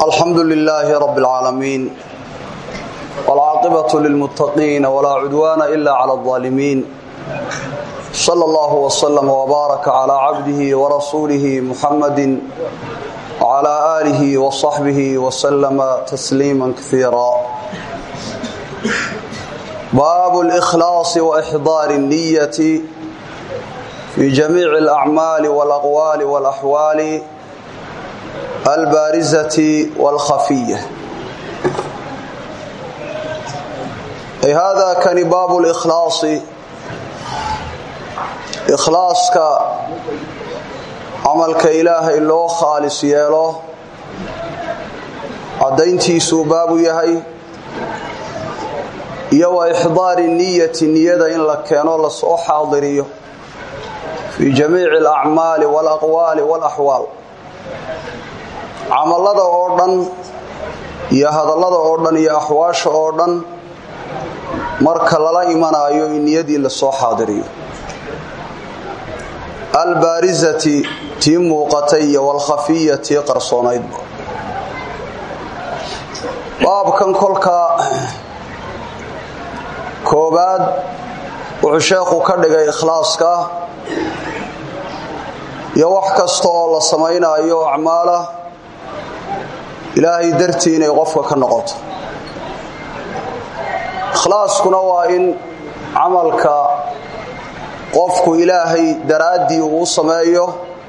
الحمد لله رب العالمين والعاقبة للمتقين ولا عدوان إلا على الظالمين صلى الله وسلم وبارك على عبده ورسوله محمد وعلى آله وصحبه وسلم تسليما كثيرا باب الإخلاص وإحضار النية في جميع الأعمال والأقوال والأحوال البارزة والخفية أي هذا كان باب الإخلاص إخلاصك عملك إله إلو خالص يالو عدينتيسو باب يهي يو إحضار النية النية إن لكينو لسو حاضريه في جميع الأعمال والأقوال والأحوال camalada oo dhan iyo hadallada oo dhan iyo axwaasha oo dhan marka lala imanaayo in niyadii lasoo xaadiriyo albaarizati tii muuqatay iyo walkhafiya tii qarsoonaydba baabkan kolka koobaad wuxuu sheekhu ka dhigay ikhlaaska iyo wax kasta oo la samaynayo acmaala ilaahay dartii inay qofka ka noqoto ikhlaaskuna waa in camalka qofku ilaahay daraaddii uu sameeyo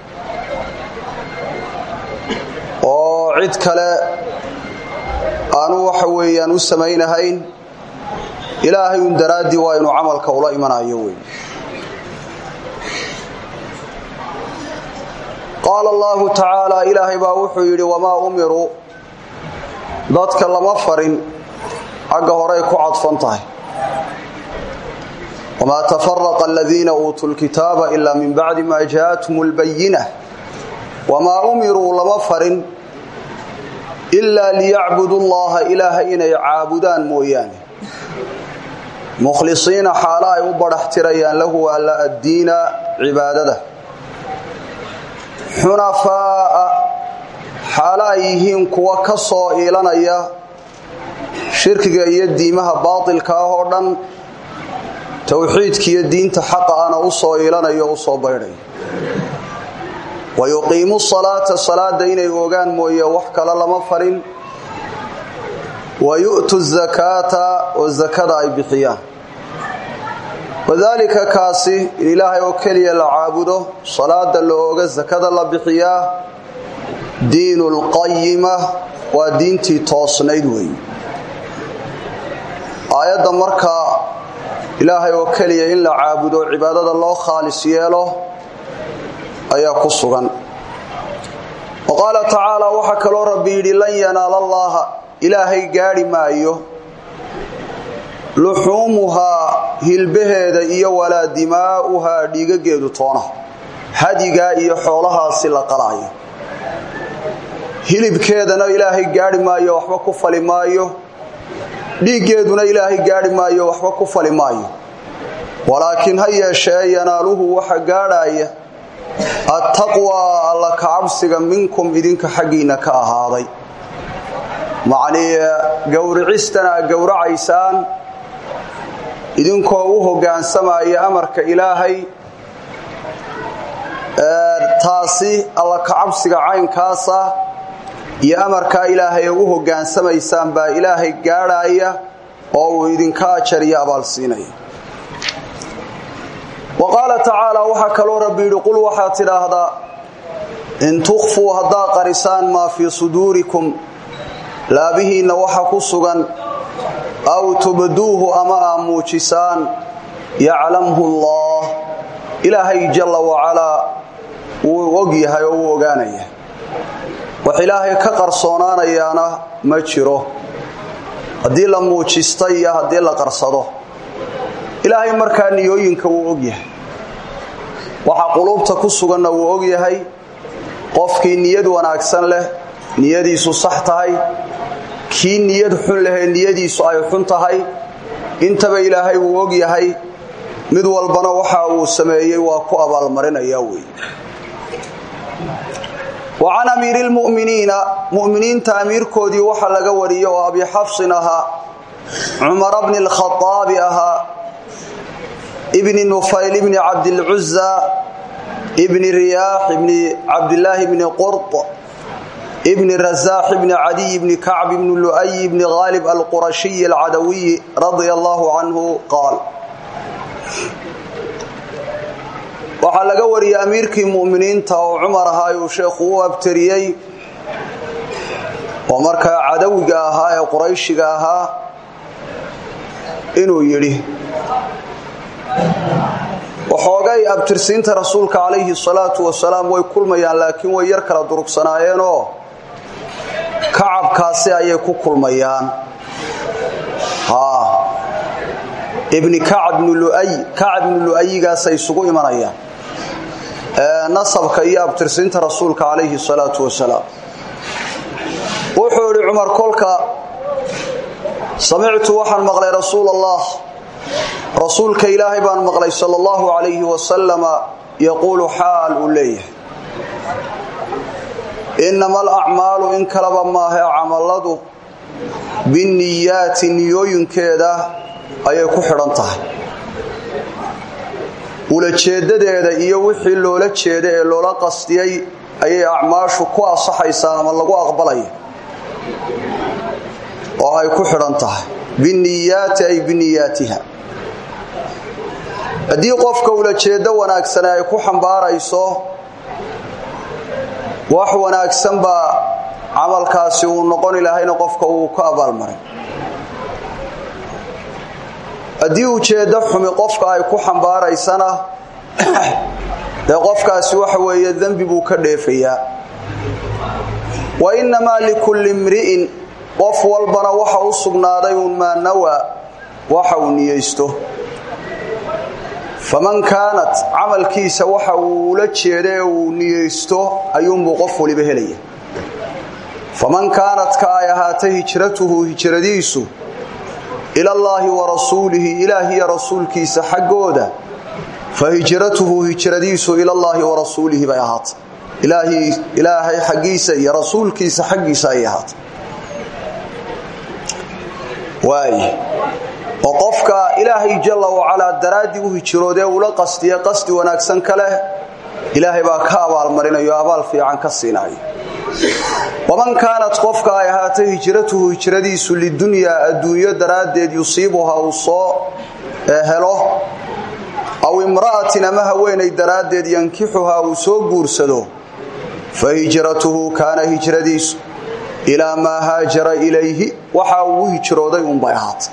oo cid kale aanu waxa weeyaan u samaynahayn ilaahay un daraaddii waa inuu camalka ula imanayo wey qaala allahu tacaala ilaahay baa wuxuu yidhi wamaa umiruu dadka lama farin xagga horey ku cadfan tahay wamaa tafaraqa aladiina uutuu lkitaaba ilaa min bacdi maa jaathum lbayina wamaa umiruu lama farin ilaa liyacbudu llaha ilaaha inay caabudaan mooyaane mukhlisiina xaalo ay u badhaxtirayaan lahu alla addiina cibaadada xunafaa'a xaalo ay yihiin kuwa ka soo iilanaya shirkiga iyo diimaha baatilka ah oo dhan towxiidkiiyo diinta xaqa ana u soo iilanayo o u soo baydhaya wa yuqiimu salaata salaada inay ogaan mooye wax kale lama farin wa yu'tu zakaata oo zakada ay bixiyaan wadaalika kaasi in ilaahay oo keliya la caabudo salaada la ooga sakada la bixiyaa diinu lqayima waa diintii toosnayd wey aayadda markaa ilaahay oo keliya in la caabudo cibaadada loo khaalis yeelo ayaa ku sugan wa qaala tacaala waxaa kaloo rabbi yidhi lan yanaala allaaha ilaahay gaadhi maayo luxuumuhaa hilbaheeda iyo walaa dimaa'uhaa dhiigageedu toona hadigaa iyo xoolahaasi la qalaayo hilibkeedana ilaahay gaadhi maayo waxba ku fali maayo dhiiggeeduna ilaahay gaadhi maayo waxba ku fali maayo walaakiin ha yeeshee yanaaluhu waxa gaadhaaya attaqwaa alla kacabsiga minkum idinka xaggiinna ka ahaaday macnii gowricistana aad gowracaysaan idinkoo u hoggaansamaya amarka ilaahay taasi alla kacabsiga caynkaasa iyo amarkaa ilaahay u hogaansamaysaan baa ilaahay gaadhaaya oo uu idinka ajar iyo abaalsiinaya wa qaala tacaala waxaa kaloo rabbi yidhi qul waxaad tidhaahdaa in tukhfuu haddaad qarisaan maa fii suduurikum laabihiinna waxa ku sugan aw tubduuhu ama aa muujisaan yaclamhu allah ilaahay jalla wacalaa wuu og yahay oo wuu ogaanaya wax ilaahay ka qarsoonaanayaana ma jiro haddii la muujista iyo haddii la qarsado ilaahay markaa niyooyinka wuu og yahay waxa quluubta ku suganna wuu og yahay qofkii niyad wanaagsan leh niyadiisu sax tahay kii niyad xun lehee niyadiisu ay xun tahay intaba ilaahay wuu og yahay mid walbana waxa uu sameeyey waa ku abaalmarinaya wey wa can amiiri lmu'miniina mu'miniinta amiirkoodii waxaa laga wariyey oo abi xafsin ahaa cumara bni lkhaaabi ahaa ibni nufayl ibni cabdilcuza ibni riyaax ibni cabdilaahi bni qurt ibni rasaax ibni cadiy ibni kacb ibni lu'ay ibni haalib alqurashiyi alcadawiyi radia allahu canhu qaal waxaa laga wariyey amiirkii mu'miniinta oo cumar ahaa uu sheekhu u abtariyey oo markaa cadawiga ahaa ee qurayshiga ahaa inuu yidhi waxoogay abtirsiinta rasuulka calayhi salaatu wasalaam way kulmayaan laakiin way yar kala durugsanaayeenoo kacabkaasi ayay ku kulmayaan ibni kacab bnu luay kacab ibnu lu'ayigaasay isugu imanayaan nasabka iyo abtirsiinta rasuulka calayhi salaatu wasalaam wuxuu idhi cumar kolka samictu waxaan maqlay rasuul allah rasuulka ilaahay baan maqlay sal allahu calayhi wasalama yaquulu xaal uu leeyahay innama alacmaalu in kalaba maahe camalladu binniyaati niyooyinkeeda ayay ku xidhan tahay ulajeedadeeda iyo wixii loola jeeda ee loola qastiyey ayay acmaashu ku asaxaysaa ama lagu aqbalaya oo ay ku xidhan tahay binniyaati ay biniyaatiha haddii qofka ulajeeddo wanaagsane ay ku xambaarayso wax wanaagsan baa camalkaasi uu noqon ilaahayna qofka uu ka abaalmaray haddii ujeeddo xumi qofka ay ku xambaaraysana dee qofkaasi waxa weeye dembi buu ka dheefayaa wa innamaa likulli imri'in qof walbana waxa u sugnaaday uun maa nawaa waxa uu niyeysto faman kaanat camalkiisa waxa uu ula jeeda ee uu niyeysto ayuunbuu qof waliba helaya faman kaanat ka ay ahaatay hijratuhu hijradiisu ilallaahi wa rasuulihi ilaahiyo rasuulkiisa xaggooda fa hijratuhu hijradiisu ilallaahi wa rasuulihi bay ahaatay ilaahay xaggiisa iyo rasuulkiisa xaggiisa ayay ahaatay waay oo qofka ilaahay jalla wacalaa daraaddii u hijroodee ula qastiye qasdi wanaagsan ka leh ilaahay baa ka abaalmarinayo abaal fiican ka siinayo waman kaanat qofka ay ahaatay hijratuhu hijradiisu lidunyaa adduunyo daraaddeed yusiibuha uu soo helo aw imra'atin ama haweenay daraaddeed yankixuhaa uu soo guursado fa hijratuhu kaana hijradiisu ilaa maa haajara ilayhi waxa uu hijrooday unbay ahaatay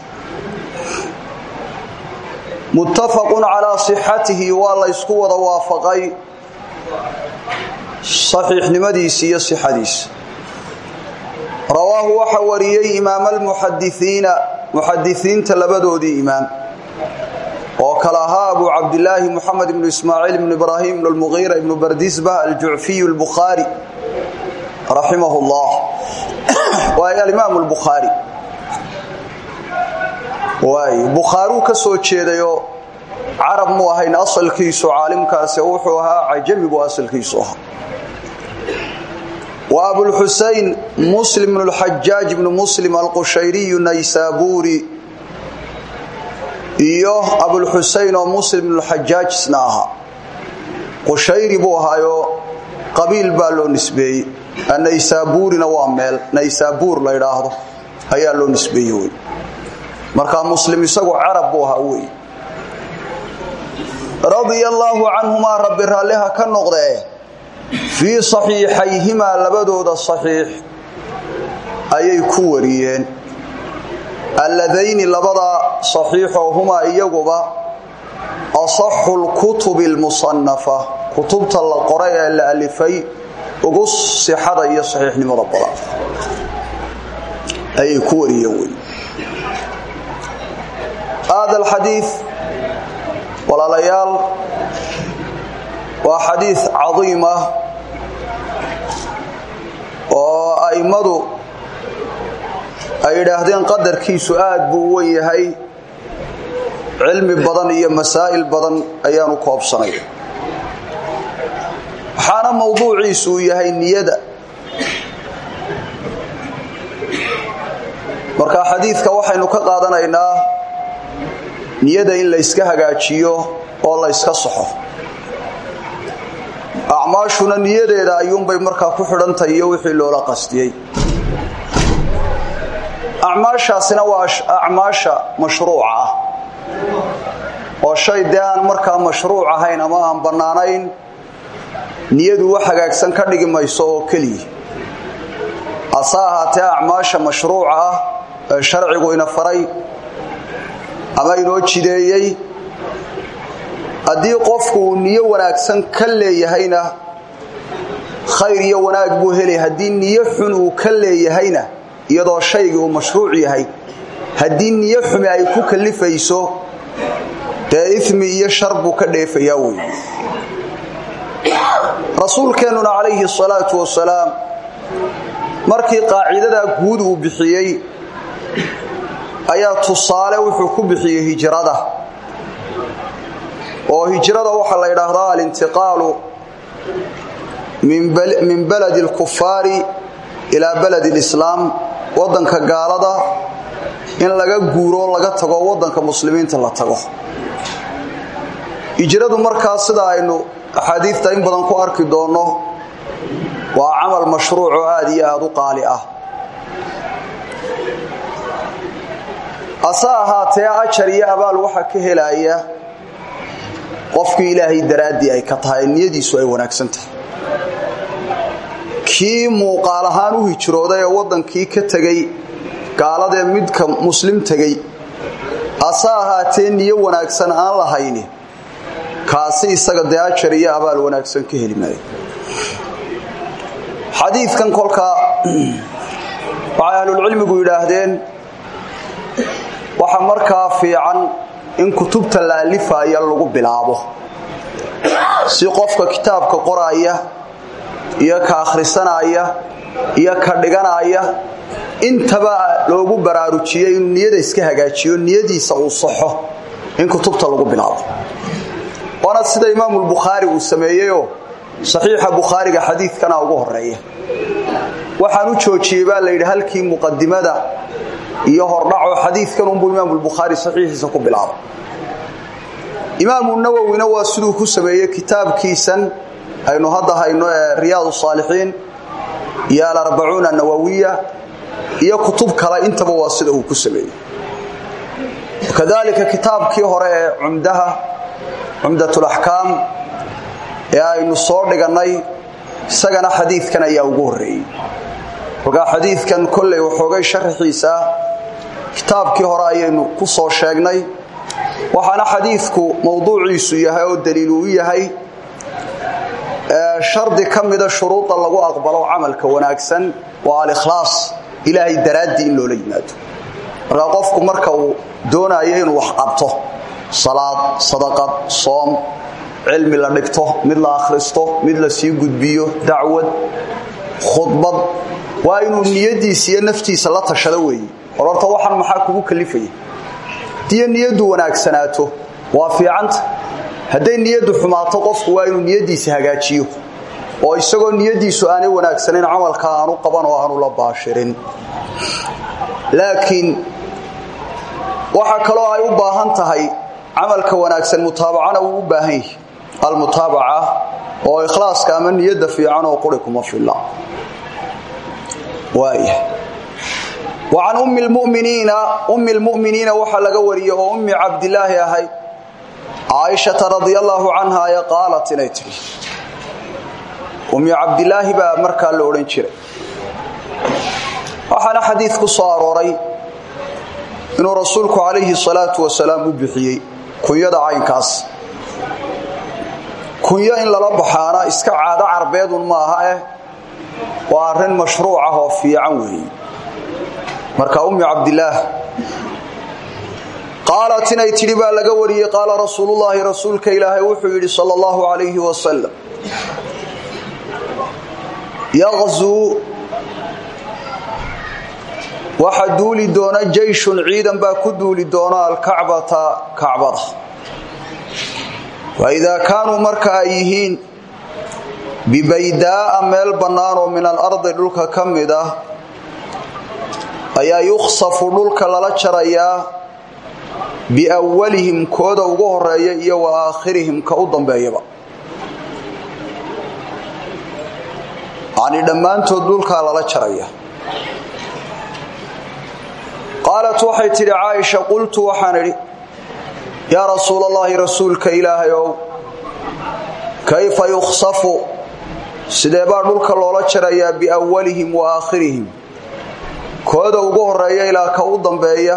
muttafaqun calaa sixatihi waa la ysku wada waafaqay saxiixnimadiisi iyo sixadiisa rawaahu waxa wariyey imaam almuxadisiina muxadisiinta labadoodii imaam oo kale ahaa abu cabdilaahi muxamed ibnu ismaaciil ibnu ibraahim ibnu lmugiira ibnu bardisbah aljucfiyu lbukhaari raximah llah waay alimaam lbukhaari waay bukhaaruu ka soo jeedayoo carab mu ahayn asalkiisu caalimkaasi wuxuu ahaa cajami buu asalkiisu ahaa wa abulxusayn muslim bnu lxajaaj ibnu muslim alqushayriyu naysaabuuri iyo abulxusayn oo muslim ibnu lxajaaj isna ahaa qushayri buu ahaayoo qabiil baa loo nisbeeyey naysaabuurina waa meel naysaabuur la ydhaahdo ayaa loo nisbeeye wey markaa muslim isagu carab buu ahaa wey radia allaahu canhumaa rabbi raalliha ka noqdee fii saxiixayhimaa labadooda saxiix ayay ku wariyeen alladayni labadaa saxiixoo humaa iyaguba asaxu lkutubi almusanafa kutubta la qoray ee la alifay ugu sixada iyo saxiixnimada badan ayay ku wariyeen wey hada alxadiid walaalayaal waa xadiid cadiim ah oo a'immadu ay yidhaahdeen qadarkiisu aad buu u wen yahay cilmi badan iyo masaa'il badan ayaanu koobsanay waxaana mowduuciisu uu yahay niyada marka xadiidka waxaynu ka qaadanaynaa niyada in la yska hagaajiyo oo la yska soxo acmaashuna niyadeeda ayuunbay markaa ku xidhantahay iyo wixii loola qastiyey acmaashaasina waa acmaasha mashruuca ah oo shay dee aan markaa mashruuc ahayn ama aan bannaanayn niyadu wax hagaagsan ka dhigi mayso oo keliya hase ahaatee acmaasha mashruuca ah ee sharcigu ina faray ama inoo jideeyey haddii qofku uu niyo wanaagsan ka leeyahayna khayr iyo wanaag buu helay haddii niyo xun uu ka leeyahayna iyadoo shaygii uu mashruuc yahay haddii niyo xumi ay ku kalifayso dee imi iyo shar buu ka dheefayaa wey rasuulkeennuna calayhi salaatu wasalaam markii qaacidadaa guud uu bixiyey ayaa tusaale wuxuu ku bixiyey hijrada oo hijrada waxaa la yidhaahdaa alintiqaalu min baladi alkufaari ilaa baladi alislaam waddanka gaalada in laga guuro laga tago waddanka muslimiinta la tago hijradu markaa sida aynu axaadiidta in badan ku arki doonno waa camal mashruuc oo aad iyo aad u qaali ah ase ahaatee ajar iyo abaal waxa ka helaya qofkii ilaahay daraaddii ay ka tahay niyadiisu ay wanaagsan tahay kii muuqaal ahaan u hijrooday ee waddankii ka tegey gaaladee midka muslim tegey ase ahaatee niyo wanaagsan aan lahayni kaasi isaga dee ajar iyo abaal wanaagsan ka heli maayo xadiidkan kolkaa waxay ahlulcilmigu yidhaahdeen waxa markaa fiican in kutubta la alifaya lagu bilaabo si qofka kitaabka qoraaya iyo ka akhrisanaya iyo ka dhiganaya intaba loogu baraarujiyey inuu niyada iska hagaajiyo niyadiisa uu saxo in kutubta lagu bilaabo waana sida imaamulbukhaari uu sameeyeyoo saxiixa bukhaariga xadiidkana ugu horeeya waxaan u joojiyey baa layidhi halkii muqadimada iyo hordhaco xadiidkan unbuu imaamulbukhaari saxiixiisa ku bilaabay imaamu nawowina waa siduu ku sameeyey kitaabkiisan aynu hadda hayno ee riyaad saalixiin iyo alarbacuuna nawawiya iyo kutub kale intaba waa sida uu ku sameeyey kadalika kitaabkii hore ee cumdaha cumdatulaxkaam ee aynu soo dhigannay isagana xadiidkan ayaa ugu horreeyey kolkaa xadiidkan kolley waxoogay sharaxiisa kitaabkii hore ayaynu ku soo sheegnay waxaana xadiidku mowduuciisu yahay oo daliil uu yahay shardi ka mida shuruudda lagu aqbalo camalka wanaagsan waa alikhlaas ilaahay daraaddii in loola yimaado markaa qofku marka uu doonayo inuu wax qabto salaad sadaqad soom cilmi la dhigto mid la akhristo mid la sii gudbiyo dacwad khudbad waa inuu niyadiisa iyo naftiisa la tashado weeye or horta waxan maxaa kugu kalifaya hadiyo niyaddu wanaagsanaato waa fiicanta hadday niyaddu xumaato qofku waa inuu niyadiisa hagaajiyo oo isagoo niyadiisu aanay wanaagsanayn camalka aanu qaban oo aanu la baashirin laakiin waxa kaloo ay u baahan tahay camalka wanaagsan mutaabacana wuu u baahan yahay almutaabaca oo ikhlaaska ama niyadda fiican oo quri kuma filla waaya wacan ummi lmuminiina ummi lmu'miniina waxaa laga wariyey oo ummi cabdilaahi ahayd caaishata radia allaahu canha ee qaalat inay tidhi ummi cabdilaahi baa markaa la odhan jiray waxaana xadiid ku soo arooray inuu rasuulku calayhi salaatu wasalaam u bixiyey kunyada caynkaas kunyo in lala baxaana iska caado carbeedun maaha eh waa arrin mashruuc ah oo fiican weeye marka ummi cabdilaah qaalat inay tidhi baa laga wariyey qaala rasuulullaahi rasuulka ilaahay wuxuu yidhi sala allahu calayhi wasalam yaqzuu waxa duuli doona jayshun ciidan baa ku duuli doona alkacbata kacbada wa idaa kaanuu marka ay yihiin bibaydaa'a meel bannaan oo min alardi dhulka ka mid ah ayaa yukhsafu dhulka lala jarayaa biawalihim kooda ugu horeeya iyo wa aakhirihim ka u dambeeyaba yacnii dhammaantood dhulkaa lala jaraya qaalat waxay tidhi caaisha qultu waxaan idhi yaa rasuul allaahi rasuulka ilaahay ow kayfa yukhsafu sidee baa dhulka loola jarayaa biawalihim wa aakhirihim kooda ugu horeeya ilaa ka u dambeeya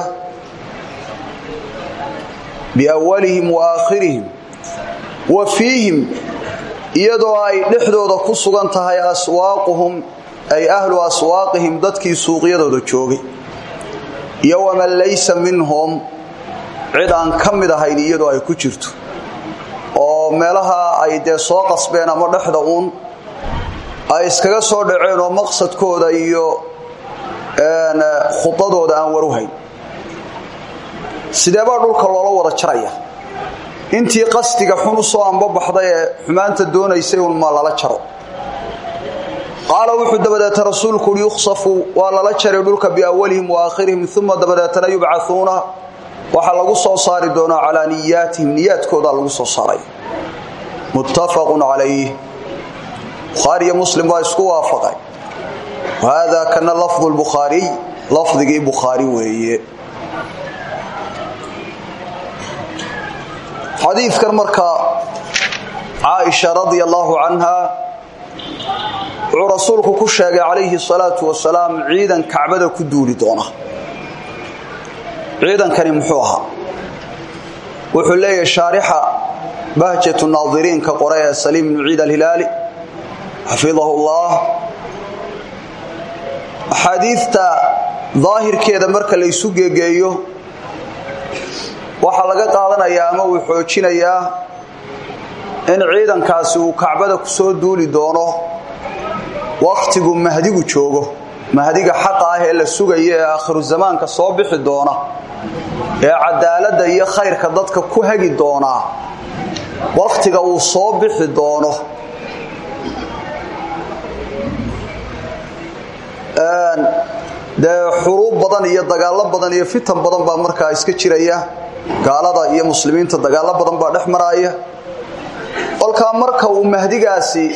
biawalihim wa aakhirihim wa fiihim iyadoo ay dhexdooda ku sugan tahay aswaaquhum ay ahlu aswaaqihim dadkii suuqyadooda joogay iyo waman laysa minhum cid aan ka mid ahayn iyadoo ay ku jirto oo meelaha ay dee soo qasbeen ama dhexda uun ay iskaga soo dhaceen oo maqsadkooda iyo khudadooda aan waruhayn sidee baa dhulka loola wada jaraya intii qasdiga xun u soo ambabaxday ee xumaanta doonaysay un ma lala jaro qaala wuxuu dabadeeta rasuulku uhi yukhsafu waa lala jaray dhulka biawalihim wa aakhirihim uma dabadeetana yubcauuna waxaa lagu soo saari doonaa calaa niyaatihim niyaadkoodaa lagu soo saaray muttafaqun calayh bukhaariyo muslim baa isku waafaqay wahada kana lafdu lbukhaariy lafdigii bukhaari weeye xadiidkan markaa caaisha radia allaahu canha wuxuu rasuulku ku sheegay calayhi salaatu wasalaam ciidan kacbada ku duuli doona ciidankani muxuu ahaa wuxuu leeyahay shaarixa bahjatu naadiriinka qore ee saliim bnu ciid alhilaali xafidahu llah axaadiidta daahirkeeda marka laysu geegeeyo waxaa laga qaadanayaa ama uu xoojinayaa in ciidankaasi uu kacbada ku soo duuli doono wakhtigu mahdigu joogo mahdiga xaqa ah ee la sugayo ee aakhiru zamaanka soo bixi doona ee cadaaladda iyo khayrka dadka ku hagi doonaa wakhtiga uu soo bixi doono dee xuruub badan iyo dagaallo badan iyo fitan badan baa markaa iska jiraya gaalada iyo muslimiinta dagaallo badan baa dhex maraaya kolkaa marka uu mahdigaasi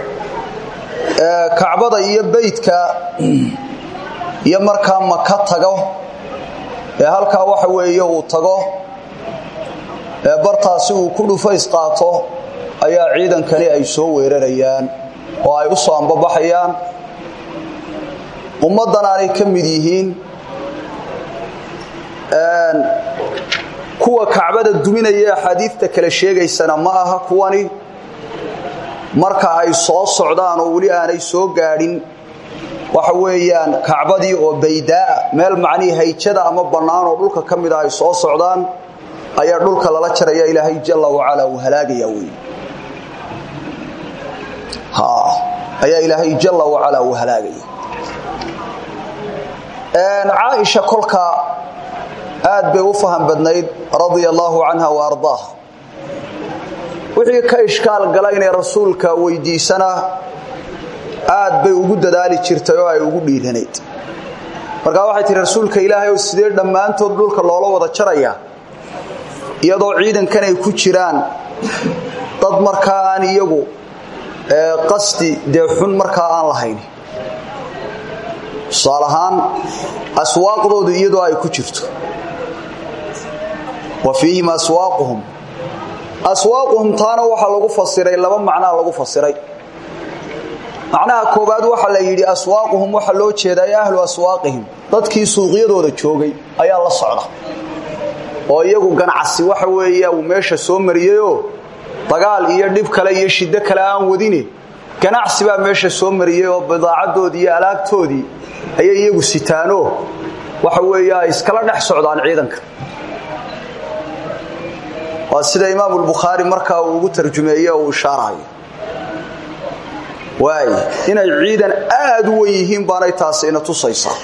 kacbada iyo beydka iyo markaa maka tago ee halkaa waxa weeye uu tago ee bartaasi uu ku dhufays qaato ayaa ciidankani ay soo weerarayaan oo ay u soo ambabaxayaan ummaddan aanay ka mid yihiin kuwa kacbada duminaya axaadiidta kale sheegaysana ma aha kuwani marka ay soo socdaan oo weli aanay soo gaadhin waxa weeyaan kacbadii oo baydaaa meel macnihii hayjada ama bannaan oo dhulka ka mida ay soo socdaan ayaa dhulka lala jaraya ilaahay jalla wacalaa uu halaagaya wey ayaa ilaahay jalla wacalaa uu halaagaya caaisha kolka aad bay u faham badnayd radia allaahu canha wa ardaaha wixii ka ishkaal gala inay rasuulka weydiisana aad bay ugu dadaali jirtay oo ay ugu dhiiranayd markaa waxay tihi rasuulka ilaahay oo sidee dhammaantood dhulka loola wada jarayaa iyadoo ciidankan ay ku jiraan dad markaa aan iyagu qasdi dee xun markaa aan lahayn tusaale ahaan aswaaqdoodu iyadoo ay ku jirto wa fiihim aswaaquhum aswaaquhum taana waxaa lagu fasiray laba macnaa lagu fasiray macnaha koobaad waxaa la yidhi aswaaquhum waxaa loo jeedaa ahlu aswaaqihim dadkii suuqyadooda joogay ayaa la socda oo iyagu ganacsi waxa weeya uu meesha soo mariyeyoo dagaal iyo dhib kale iyo shiddo kale aan wadine ganacsi baa meesha soo mariyey oo bidaacadoodii iyo alaabtoodii ayay iyagu sitaanoo waxa weeye ay iskala dhex socdaan ciidanka waa sida imaamu lbukhaari markaa uu ugu tarjumeeye oo uu ishaarayo waay inay ciidan aad u wen yihiin baanay taasi ina tusaysaa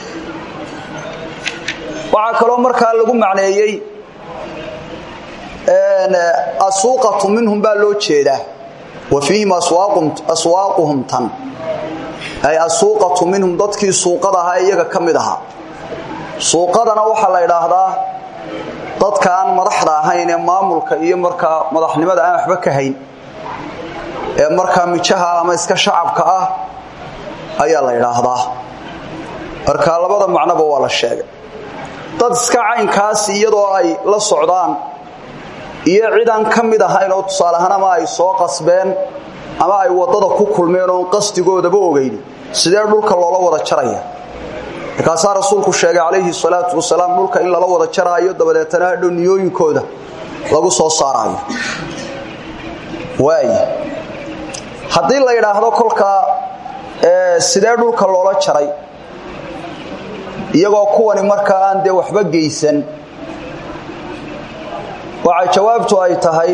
waxaa kaloo markaa lagu macneeyey asuuqatu minhum baa loo jeedaa wa fiihim aswaaquhum tan ay asuuqatu minhum dadkii suuqada ahaa iyaga ka mid ahaa suuqadana waxaa la idhaahdaa dadka aan madaxda ahayn ee maamulka iyo markaa madaxnimada aan waxba ka hayn ee markaa mijaha ama iska shacabka ah ayaa la idhaahdaa marka labada macnoba waa la sheegay dad iska caynkaas iyadoo ay la socdaan iyo cidaan ka mid ahayn oo tusaale ahaan ama ay soo qasbeen ama ay waddada ku kulmeen oon qasdigoodaba ogeyn sidee dhulka loola wada jaraya markaasaa rasuulku sheegay calayhi salaatu wasalaam dhulka in lala wada jaraayo dabadeetana hadhow niyooyinkooda lagu soo saaraayo waay haddii la yidhaahdo kolkaa sidee dhulka loola jaray iyagoo kuwani markaa aan dee waxba geysan waxay jawaabtu ay tahay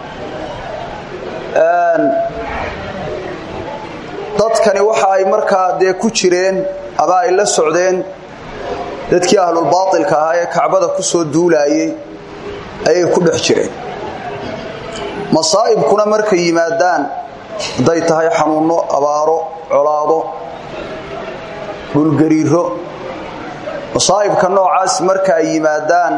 dadkani waxa ay markaa dee ku jireen ama ay la socdeen dadkii ahlulbaailka ahaa ee kacbada ku soo duulaayey ayay ku dhex jireen masaa'ibkuna markay yimaadaan hadday tahay xanuunno abaaro colaado dhulgariiro masaa'ibka noocaas marka ay yimaadaan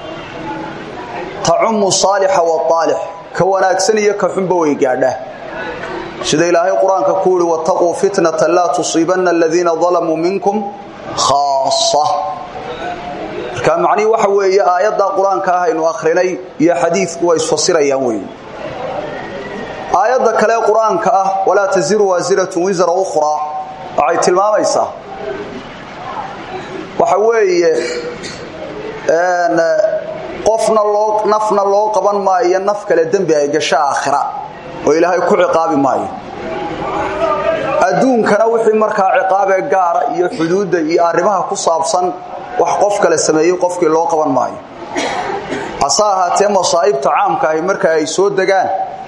tacumu saalixa waaalix ka wanaagsan iyo ka xunba way gaadhaa sida ilaahay qur-aanka ku yihi wattaquu fitnatan laa tusiibanna aladiina dalamuu minkum khaasa marka macnihii waxa weeye aayaddaa qur-aanka ah aynu akhrinay iyo xadiidku waa isfasirayaan weeye aayadda kale qur-aanka ah walaa taziru waasiratun wisra ukhraa waxay tilmaamaysaa waxa weeye qofna loo nafna loo qaban maayo naf kale dembi ay gasho aakhira oo ilaahay ku ciqaabi maayo adduunkana wixii markaa ciqaabee gaara iyo xuduudda iyo arrimaha ku saabsan wax qof kale sameeyey qofkii loo qaban maayo hase ahaatee masaa'ibta caamka ahi marka ay soo degaan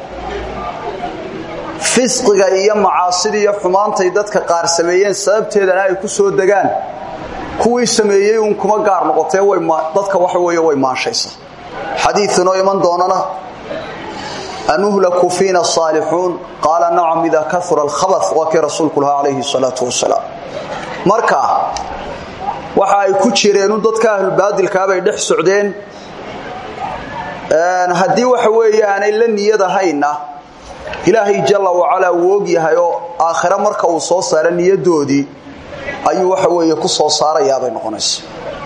fisqiga iyo macaasida iyo xumaantay dadka qaar sameeyeen sababteedana ay ku soo degaan kuwii sameeyey uun kuma gaar noqotee dadka waxa weeye way maanshaysa xadiiinoo iman doonana anuhlaku fiina saalixuun qaala nacam idaa kaura alkhabaa waa kii rasuulku lahaa calayhi salaatu wasalaam marka waxa ay ku jireenu dadka ahlulbaadilkaabay dhex socdeen haddii waxa weeye aanay la niyad ahayna ilaahay jalla wacalaa wuu og yahay oo aakhire marka uu soo saara niyadoodii ayuu waxa weeye ku soo saarayaabay noqonaysa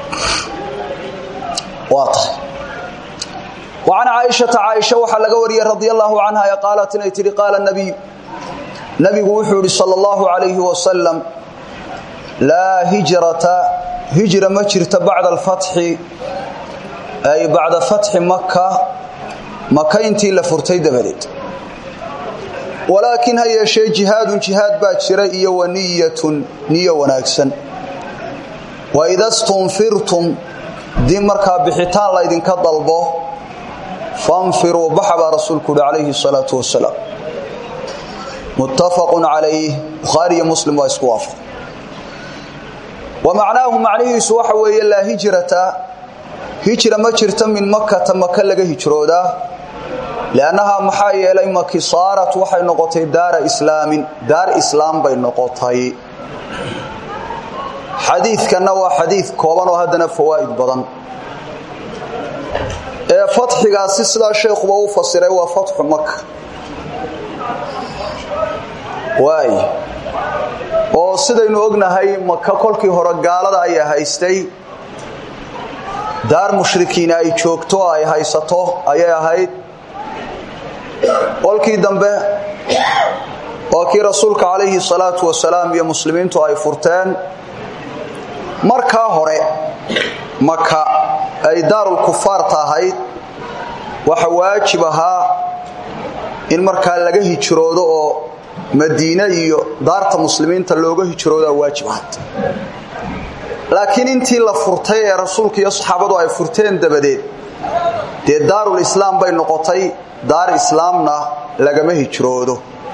waa tahay وعن caaشhaةa caaشha waxaa laga wariyey radي الlaه canha ee qaalat inay tihi qaala النabiy nabigu wuxuu ihi salى الlaه عalayه wasalam laa hijrata hijra ma jirta bacda اlfatxi ay bacda fatxi maka maka intii la furtay dabadeed walaakin ha yeeshee jihaadun jihaad baa jira iyo waniyatun niyo wanaagsan waida stunfirtum dib markaa bixitaan laydinka dalbo fanfiruu baxa baa rasuulku uhi calayhi salaatu wasalaam muttafaqun calayh bukhaari iyo muslim waa isku waafaq wa macnaahu macnihiisu waxa weeye laa hijrata hijra ma jirta min makata maka laga hijroodaa liannahaa maxaa yeelay maki saarat waxay noqotay daara islaamin daar islaam bay noqotay xadiidkanna waa xadiid kooban oo haddana fawaa'id badan ee fatxigaasi sidaa sheekhuba u fasiray waa fatxu maka waay oo sidaynu ognahay maka kolkii hore gaalada ayaa haystay daar mushrikiina ay joogto ay haysato ayay ahayd kolkii dambe waa kii rasuulka calayhi salaatu wasalaam iyo muslimiintu ay furteen markaa hore maka ay daarul kufaarta ahayd waxa waajib ahaa in markaa laga hijroodo oo madiine iyo daarta muslimiinta looga hijroodaa waajib ahayd laakiin intii la furtay ee rasuulka iyo saxaabadu ay furteen dabadeed dee daarul islaam bay noqotay daar islaamna lagama hijroodo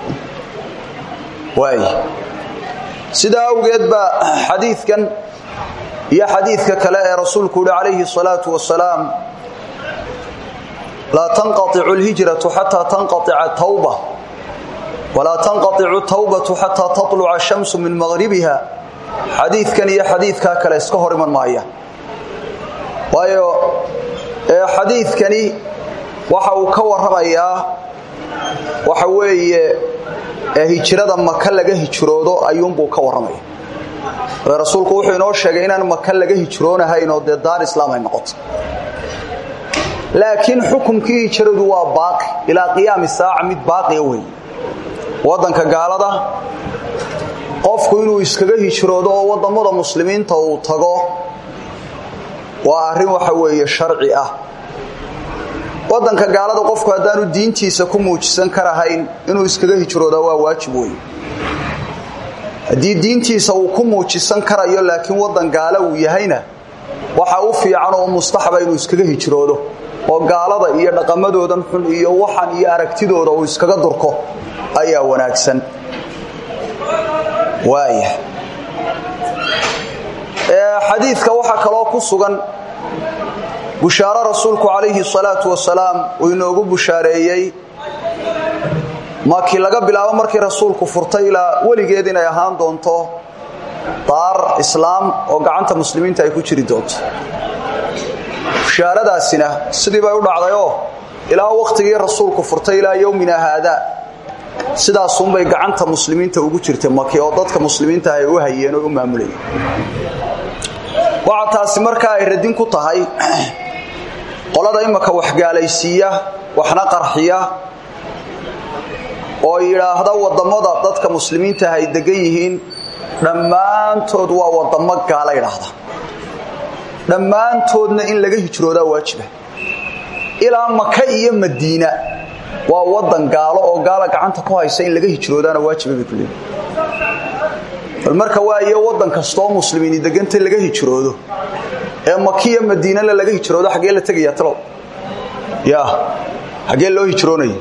waay sidaa awgeed baa xadiidkan iyo xadiidka kale ee rasuulku uhi calayhi salaatu wasalaam laa tanqaicu lhijratu xataa tanqaica tawba walaa tanqaicu tawbatu xataa taluca shamsu min maqribiha xadiidkan iyo xadiidkaa kale iska hor iman maaya waayo xadiidkani waxa uu ka warramayaa waxa weeye hijrada maka laga hijroodo ayuunbuu ka warramaya rasuulku wuxuu inoo sheegay inaan maka laga hijroonahayn oo dee daar islaam ay noqoto laakiin xukumkii hijradu waa baaqi ilaa qiyaami saaca mid baaqiya wey waddanka gaalada qofku inuu iskaga hijroodo oo waddammada muslimiinta uu tago waa arrin waxa weeye sharci ah waddanka gaalada qofku haddaanu diintiisa ku muujisan karahayn inuu iskaga hijroodaa waa waajib wey haddii diintiisa uu ku muujisan karayo laakiin waddan gaala uu yahayna waxa u fiican oo mustaxaba inuu iskaga hijroodo oo gaalada iyo dhaqamadoodan xun iyo waxan iyo aragtidooda uu iskaga durko ayaa wanaagsan waaya xadiidka waxaa kaloo ku sugan bushaaro rasuulku calayhi salaatu wasalaam uu inoogu bushaareeyey makii laga bilaabo markii rasuulku furtay ilaa weligeed inay ahaan doonto daar islaam oo gacanta muslimiinta ay ku jiri doonto bushaaradaasina sidii bay u dhacdayoo ilaa wakhtigii rasuulku furtay ilaa yowmina haada sidaasunbay gacanta muslimiinta ugu jirtay maki oo dadka muslimiinta ay u hayeen oo u maamulayeen waxa taasi markaa ay radin ku tahay qolada imaka waxgaalaysiiya waxna qarxiya oo yidhaahda wadammada dadka muslimiinta ay degan yihiin dhammaantood waa wadamo gaala idhaahda dhammaantoodna in laga hijroodaa waajiba ilaa maka iyo madiina waa wadan gaalo oo gaala gacanta ku haysa in laga hijroodaana waajiba bay ku leeyihin bal marka waayo wadan kastoo muslimiini deganta laga hijroodo ee makiya madiinana laga hijroodo xaggee la tegayaa talow ya xaggee loo hijroonaya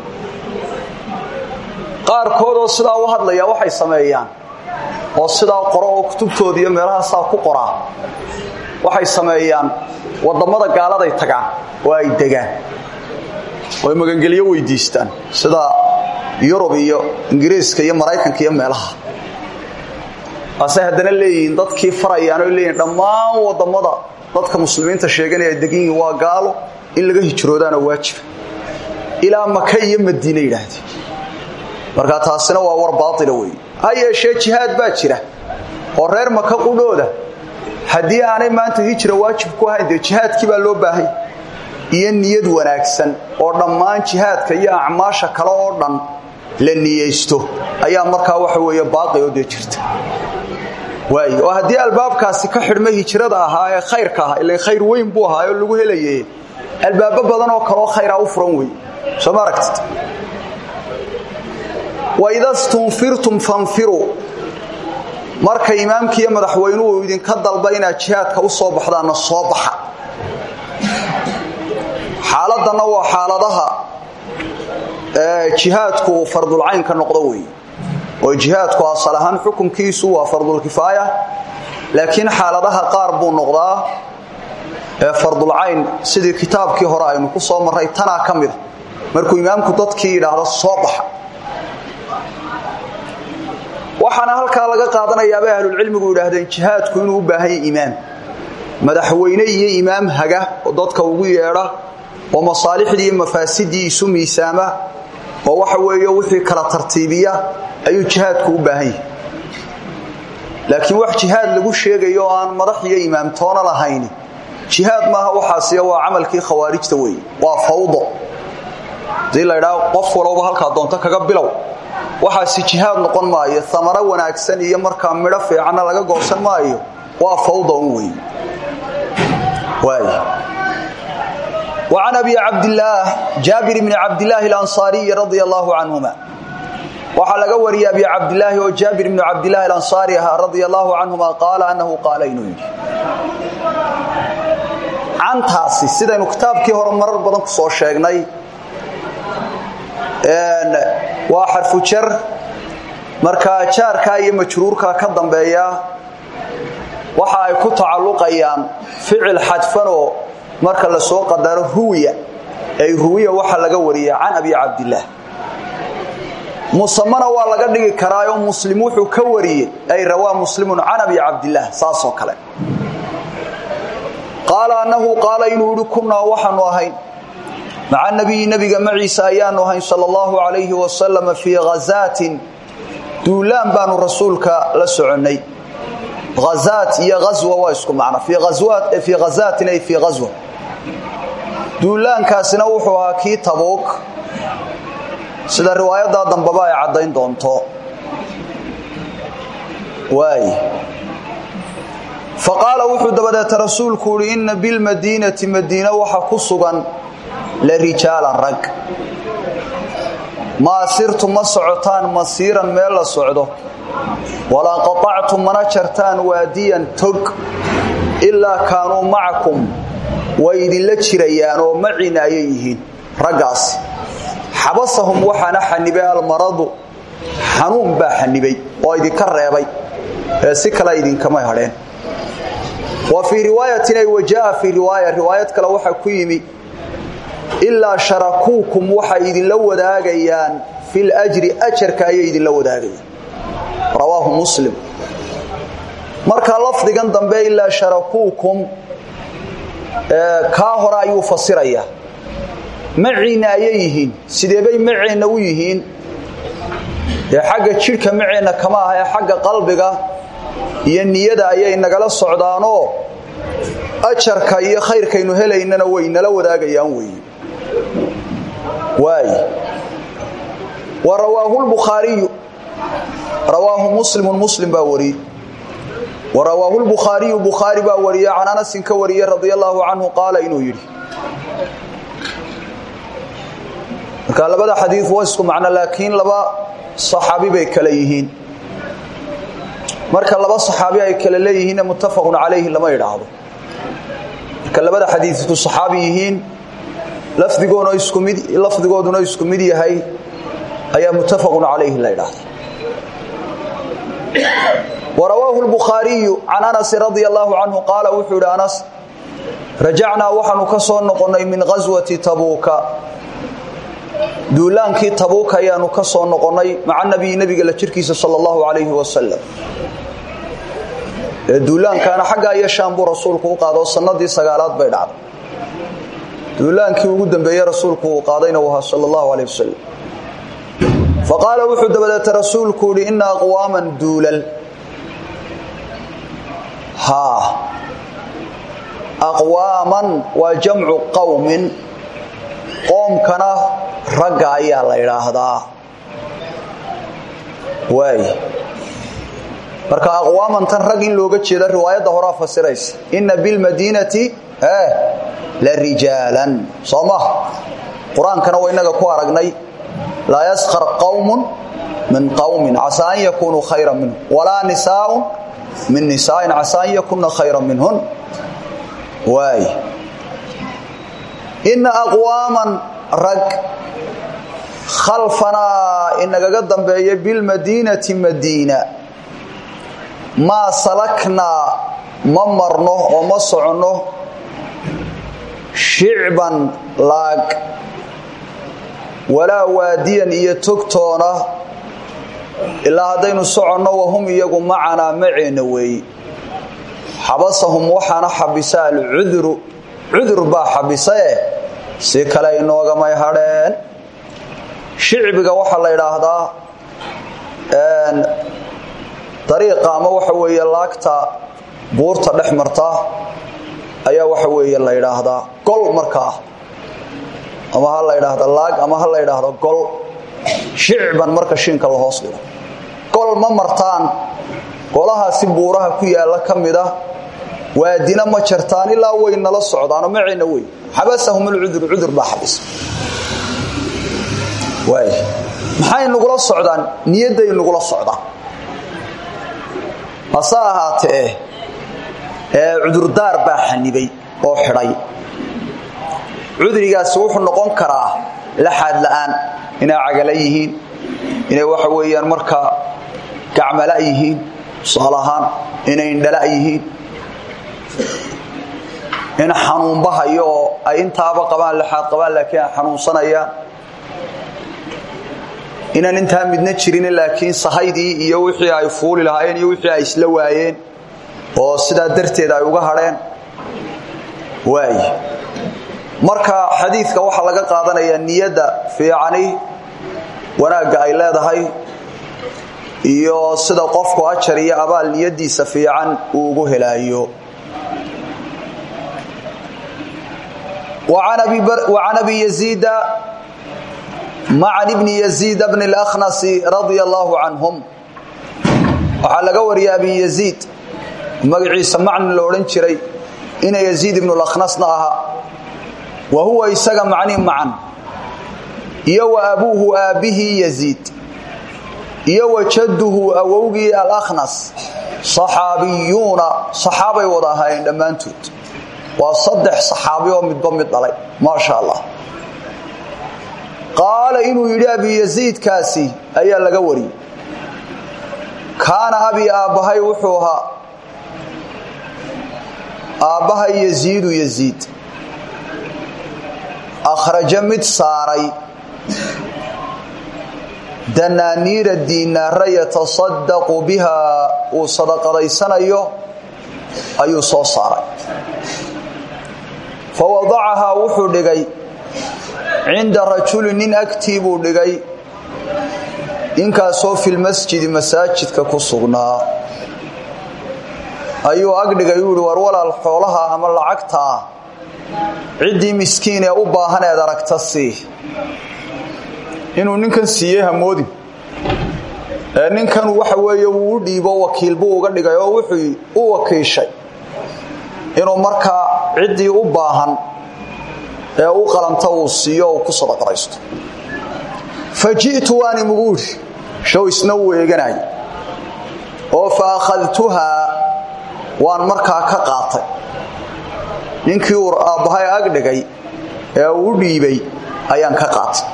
qaarkoodoo sidaa u hadlaya waxay sameeyaan oo sidaa qoro oo kutubtooda iyo meelahaasaa ku qoraa waxay sameeyaan wadammada gaaladay tagaan oo ay degaan oy magangelyo weydiistaan sida yurub iyo ingiriiska iyo maraykanka iyo meelaha waasay haddana leeyihiin dadkii farayaan oy leeyihin dhammaan wadammada dadka muslimiinta sheeganaya ay degan yihiin waa gaalo in laga hijroodaana waajiba ilaa maka iyo madiine yidhaahdeen marka taasina waa war baaila wey ha yeeshee jihaad baa jira oo reer maka qudhooda haddii aanay maanta hijra waajib ku ahayn dee jihaadkii baa loo baahay iyo niyad wanaagsan oo dhammaan jihaadka iyo acmaasha kale oo dhan la niyeysto ayaa markaa waxa weeye baaqi oo dee jirta waay oo haddii albaabkaasi ka xidhmay hijrada ahaa ee khayrka ahaa ila khayr weyn buu ahaa oo lagu helaye albaabo badan oo kaleoo khayraa u furan wey soo ma aragtid waida stunfirtum fanfiruu marka imaamkiiyo madaxweynuhu idinka dalba inaad jihaadka u soo baxdaanna soo baxa xaaladanna waa xaaladaha jihaadku fardulcaynka noqdo wey oo jihaadku asal ahaan xukunkiisu waa fardulkifaaya laakiin xaaladaha qaar buu noqdaa fardulcayn sidii kitaabkii hore aynu ku soo marray tanaa ka mida markuu imaamku dadkii yidhaahdo soo baxa waxaana halkaa laga qaadanayaabay ahlulcilmigu yidhaahdeen jihaadku inuu u baahan yahy imaam madaxweyne iyo imaam haga oo dadka ugu yeedha oo masaalixdii iyo mafaasidii isu miisaama oo waxa weeye wixii kala tartiibiya ayuu jihaadku u baahan yahay laakiin wax jihaad lagu sheegayo oo aan madax iyo imaamtoona lahayni jihaad maaha waxaasiyo waa camalkii khawaarijta weeye waa fawdo hadii la ydhaa qof walowba halkaa doonto kaga bilow waxaasi jihaad noqon maayo amaro wanaagsan iyo markaa midho fiicanna laga goosan maayo waa fawda un wey وعن أبي عبد الله جابر بن عبد الله الأنصاري رضي الله عنهما waxaa laga wariyay abi cabdilaahi oo jaabir ibnu cabdilaahi alansaari ahaa radia allaahu canhuma qaala annahu qaala inuu yidhi cantaasi sidaynu kitaabkii hore marar badan ku soo sheegnay waa xarfu jar markaa jaarkaa iyo majruurkaa ka dambeeya waxa ay ku tacalluqayaan ficil xadfanoo marka la soo qadaro ruwiya ay ruwiya waxa laga wariya can abi cabdillaah musamana waa laga dhigi karaayo muslim wuxuu ka wariyey ay rawaa muslimun can abi cabdillaah saasoo kale qaala annahu qaala inuu yihi kunnaa waxaanu ahayn maca nabiyi nebiga maciisa ayaanu ahayn sala allahu calayhi wasalam fii khazaatin duulaan baanu rasuulka la soconnay hazaat iyo ghaswa waa isku macno fii khazaatin ay fii ghaswa duulaankaasina wuxuu ahaa kii tabuuk sida riwaayadaa dambaba ay caddayn doonto waay fa qaala wuxuu dabadeeta rasuulku uhi inna bilmadiinati madiina waxa ku sugan la rijaalan rag maa sirtu ma socotaan masiiran meel la socdo walaa qaطactu mana jartaan waadiyan tog ilaa kaanuu macakum way idinla jirayaan oo macina ayay yihiin raggaas xabasahum waxaana xanibay almaradu xanuun baa xanibay oo idinka reebay ee si kale idinkama hadheen wa fii riwaayatin ay wajaa fii riwaaya riwaayad kale waxaa ku yimi ilaa sharakuukum waxay idinla wadaagayaan fil ajri ajarka ayay idinla wadaagayaan rawaahu muslim marka lafdigan dambe ilaa sharakuukum kaa hore ayuu fasirayaa maciinna ayay yihiin sideebay maceenna u yihiin ee xagga jidhka maceenna kama aha ee xagga qalbiga iyo niyada ayay nagala socdaanoo ajarka iyo khayrkaynu helaynana way nala wadaagayaan weeye waay wa rawaahu lbukhaariyu rawaahu muslimun muslim baa wariyey wa rawaahu lbukhaariyu bukhaari baa wariye can anasin ka wariyey radia allaahu canhu qaala inuu yidhi marka labada xadiid waa isku macno laakiin laba saxaabi bay kale yihiin marka laba saxaabi ay kale leeyihiinna muttafaqun calayhi lama idhaahdo marka labada xadiidku saxaabi yihiin lafdigooduna isku mid lafdigooduna isku mid yahay ayaa muttafaqun calayhi la idhaahda وrawaahu الbukhaariyu can anas radia allahu canhu qaala wuxuu yidhi anas rajacnaa waxaanu ka soo noqonnay min ghaswati tabuuka duulaankii tabuuka ayaanu ka soo noqonnay maca nabiyi nebiga la jirkiisa sal allahu alayhi wasalam ee duulaankaana xaggaa iyo shaam buu rasuulku u qaado sanadii sagaalaad bay dhacday duulaankii ugu dambeeye rasuulku uu qaadayna u ahaa sal allahu alayh wasalam faqaala wuxuu dabadeeta rasuulku yidhi ina aqwaaman duulal haa aqwaaman waa jamcu qowmin qoomkana ragga ayaa la idhaahdaa waay marka aqwaamantan rag in looga jeeda riwaayadda horaa fasiraysa inna bilmadiinati la rijaalan soo maha qur-aankana waa innaga ku aragnay laa yaskar qowmun min qowmin casaa an yakunuu khayra minhum walaa nisaaun min nisaain casaa an yakunna khayra minhun waay inna aqwaaman rag khalfanaa inagaga dambeeya bilmadiinati madiina maa salaknaa ma marno oo ma soconno shicban laag walaa waadiyan iyo togtoona ilaa haddaynu soconno wahum iyagu macanaa maceenna weeye xabasahum waxaana xabisa alcuduru cudur baa xabisae si kale inoogamay hadheen shicbiga waxaa la idhaahdaa dariiqa ama waxa weeye laagta buurta dhex marta ayaa waxa weeye la idhaahdaa gol markaa ama ha la idhaahdo laag ama ha la idhaahdo gol shicban marka shiinka la hoos dhigo gol ma martaan golahaasi buuraha ku yaalla ka mida waadina ma jartaan ilaa way nala socdaanoo macayna wey xabasahum alcudur cudur baa xabis waay maxay nugula socdaan niyadday nugula socdaan hase ahaatee ee cudurdaar baa xanibay oo xidhay cudrigaasi wuxuu noqon karaa laxaad la'aan inay cagala yihiin inay waxa weeyaan markaa gacmala yihiin tusaale ahaan inay indhala yihiin in xanuunbahayo oo ay intaaba qabaan laxaad qabaan laakiin ay xanuunsanayaan inaan intaa midna jirin laakiin sahaydii iyo wixii ay fuuli lahaayeen iyo wixii ay isla waayeen oo sidaa darteed ay uga hadheen waay marka xadiidka waxaa laga qaadanayaa niyadda fiicani wanaagga ay leedahay iyo sida qofku ajar iyo abaal niyadiisa fiican uu ugu helaayo وعن أبي يزيد مع بن يزيد بن الأخنس رضي الله عنهم waxaa laga wariya abi yaziid magaciisa macni lo odhan jiray ina yaziid ibnu lakhnasna ahaa wa huwa isaga macni macan iyo wa abuuhu aabbihii yaziid iyo wa jadduhu awowgii alakhnas saxaabiyuuna saxaabay wada ahaayeen dhammaantood waa saddex saxaabi oo midba mid dhalay maasha allah qaala inuu yidhi abi yaziidkaasi ayaa laga wariyey kaana abi aabbahay wuxuu ahaa aabbahay yaziidu yaziid akhraja mid saaray danaaniira diinaara yatasadaqu bihaa uu sadaqadaysanayo ayuu soo saaray fa wadacahaa wuxuu dhigay cinda rajuli nin agtii buu dhigay ninkaasoo filmasjidi masaajidka ku sugnaa ayuu agdhigay uu yihi war walaal xoolaha ama lacagtaa ciddii miskiin ee u baahan eed aragta sii inuu ninkan siiyey hamoodin ee ninkan waxa weeye wuu u dhiibo wakiil buu uga dhigay oo wuxuu u wakiishay inuu markaa ciddii u baahan ee u qalanta uu siiyo uu ku sadaqadaysto fa ji'tu waani muguudhi show isna uu eeganay oo fa akhadtuhaa waan markaa ka qaatay ninkii uu aabbahay agdhigay ee uu u dhiibay ayaan ka qaatay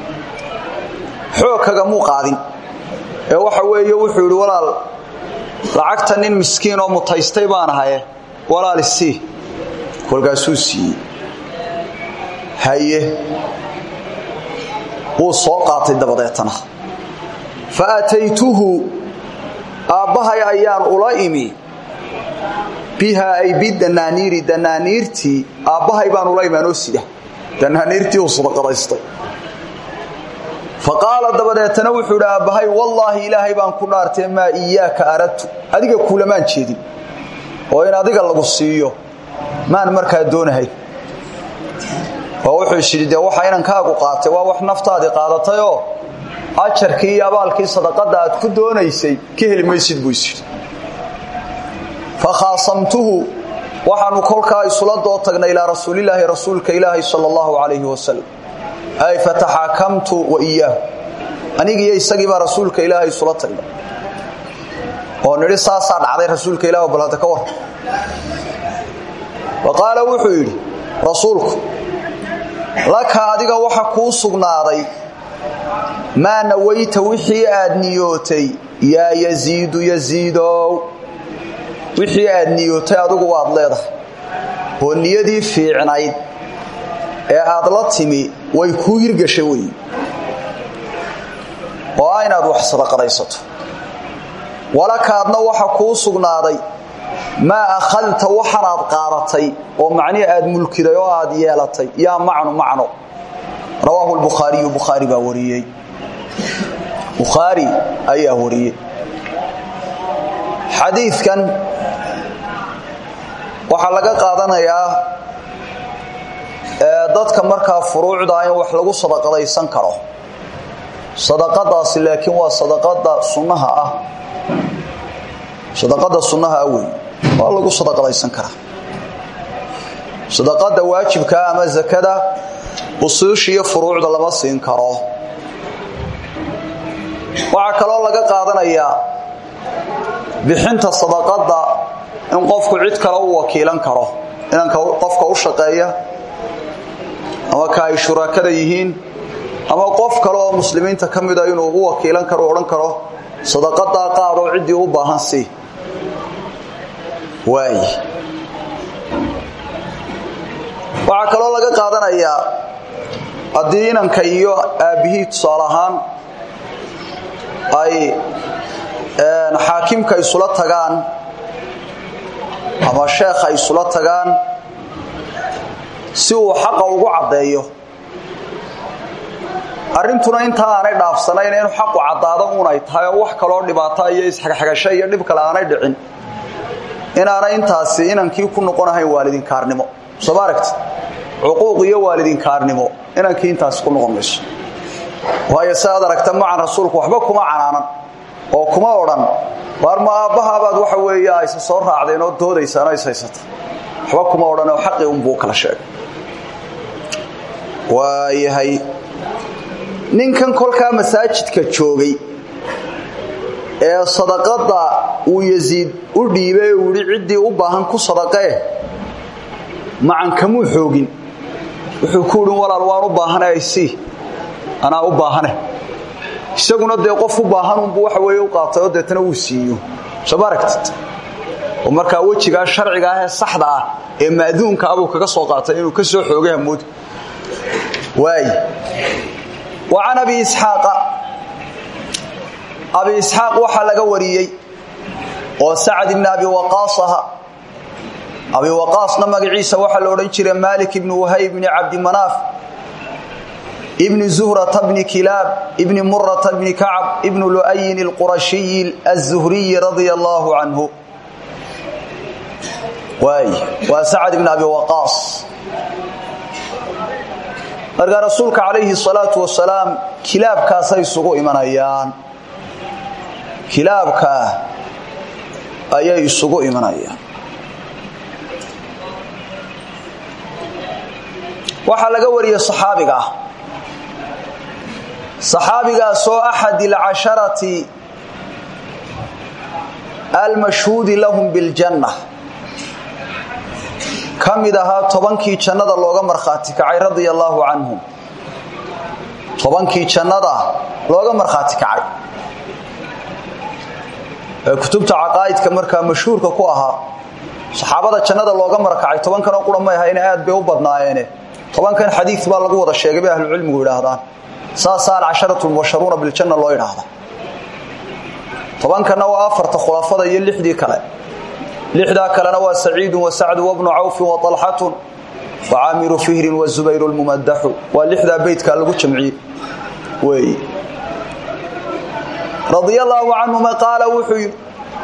xoog kagamuu qaadin ee waxa weeye wuxuu yidhi walaal lacagta nin miskiin oo mutaystay baan ahaye walaal isii kolkaasuu siiyey haye wuu soo qaatay dabadeetana fa ataytuhu aabbahay ayaan ula imi bihaa ay bidanaaniiri danaaniirtii aabbahay baan ula imaanoo sida danaaniirtii uu sadaqadaystay fa qaala dabadeetana wuxuu idhi aabbahay wallaahi ilaahay baan ku dhaartee maa iyaaka aradtu adiga kuulamaan jeedin oo in adiga lagu siiyo maan markaa doonahay oo wuxuu isyidhi dee waxa inankaagu qaatay waa wax naftaadii qaadatayoo ajarkii iyo abaalkii sadaqadda aad ku doonaysay ka heli maysid buu isyidhi fa khaasamtuhu waxaanu kolkaa isula doo tagnay ilaa rasuulilaahi rasuulka ilaahi sala allahu calayhi wasalam ay fataxaakamtu wa iyaahu anigiiyo isagiibaa rasuulka ilaahay isula tagnay oo nidhi saasaa dhacday rasuulka ilah bal hadda ka war wa qaala wuxuu yidhi rasuulku laka adiga waxa kuu sugnaaday maa nawayta wixii aad niyootay yaa yaziidu yaziidow wixii aad niyootay adigu waad leedahay oo niyadii fiicnayd ee aad la timi way kuu hirgashay wey oo ah inaad wax sadaqadaysato walakaadna waxa kuu sugnaaday maa akhadta waxanaad qaadatay oo macnihi aad mulkiday oo aad yeelatay yaa macnu macno rawaahu lbukhaariyu bukhaari baa wariyey bukhaari ayaa wariyey xadiidkan waxaa laga qaadanayaa dadka markaa furuucda in wax lagu sadaqadaysan karo sadaqadaasi laakiin waa sadaqada sunnaha ah sadaqada sunnaha ah wey waa lagu sadaqadaysan karaa sadaqada waajibkaa ama zakada usuusha iyo furuucda lama siin karo waxaa kaloo laga qaadanayaa bixinta sadaqada in qofku cid kale u wakiilan karo inanka qofka u shaqeeya ama ka ay shurakada yihiin ama qof kale oo muslimiinta ka mida inuu u wakiilan karo odhan karo sadaqadaa qaadoo ciddii u baahan sii waay waxaa kaloo laga qaadanayaa haddii inanka iyo aabbihii tusaale ahaan ay xaakimka isula tagaan ama sheekha isula tagaan si uu xaqa ugu caddeeyo arrintuna intaa aanay dhaafsanayn inuu xaqu caddaado uunay tahay oo wax kaloo dhibaato iyo isxagxagasho iyo dhib kale aanay dhicin inaanay intaasi inankii ku noqonahayn waalidinkaarnimo soo ma aragti cuquuq iyo waalidinkaarnimo inankii intaasi ku noqon mayso waayo si aad aragta macan rasuulku waxba kuma canaanan oo kuma odhan waar ma aabbahaabaad waxa weeye ayse soo raacdeen oo doodaysaan oo is haysata waxba kuma odhan oo xaqii unbuu kala sheegay waayahay ninkan kolkaa masaajidka joogay ee sadaqada uu yasiid u dhiibay uu yidhi ciddii u baahan ku sadaqee macan kamuu xoogin wuxuu ku idhin walaal waan u baahane aysii anaa u baahane isaguna dee qof u baahanunbuu waxa weeye u qaatay oo deetana uu siiyo soo ma aragtid oo markaa wejigaa sharciga ah ee saxda ah ee ma'duunka abuu kaga soo qaatay inuu ka soo xoogay hamoodi waay wa can abi isxaaqa abi isxaaq waxaa laga wariyey oo sacad ibni abi waqaas aha abi waqaasna magaciisa waxaa la odhan jiray malik ibni wahayb ibni cabdimanaaf ibni zuhrata bni kilaab ibni murata bni kacab ibni lu'ayin alqurashiyi aلzuhriyi radia allaahu canhu waay waa sacad ibni abi waqaas markaa rasuulka calayhi salaatu wasalaam kilaabkaasay isugu imanayaan kilaabkaa ayay isugu imanayaan waxaa laga wariyey saxaabiga ah saxaabigaasoo axad alcasharati almashhuudi lahum biljanna ka mid ahaa tobankii jannada looga markhaati kacay radia allaahu canhum tobankii jannada looga markhaati kacay ee kutubta caqaa'idka markaa mashhuurka ku ahaa saxaabada jannada looga markacay tobankanoo qura may ahayne aad bay u badnaayeene tobankan xadiid baa lagu wada sheegay bay ahlucilmigu yidhaahdaan saasaa alcasharatu mubasharuuna biljanna loo yidhaahda tobankanna waa afarta khulafada iyo lixdii kale lixdaa kalena waa saciidun wa sacdu wabnu cawfin wa alxatun wa caamiru fihrin wa zubayru lmumadaxu waa lixdaa beytkaa lagu jamciyey wey radia allaahu canhuma qaala wuxuu yidhi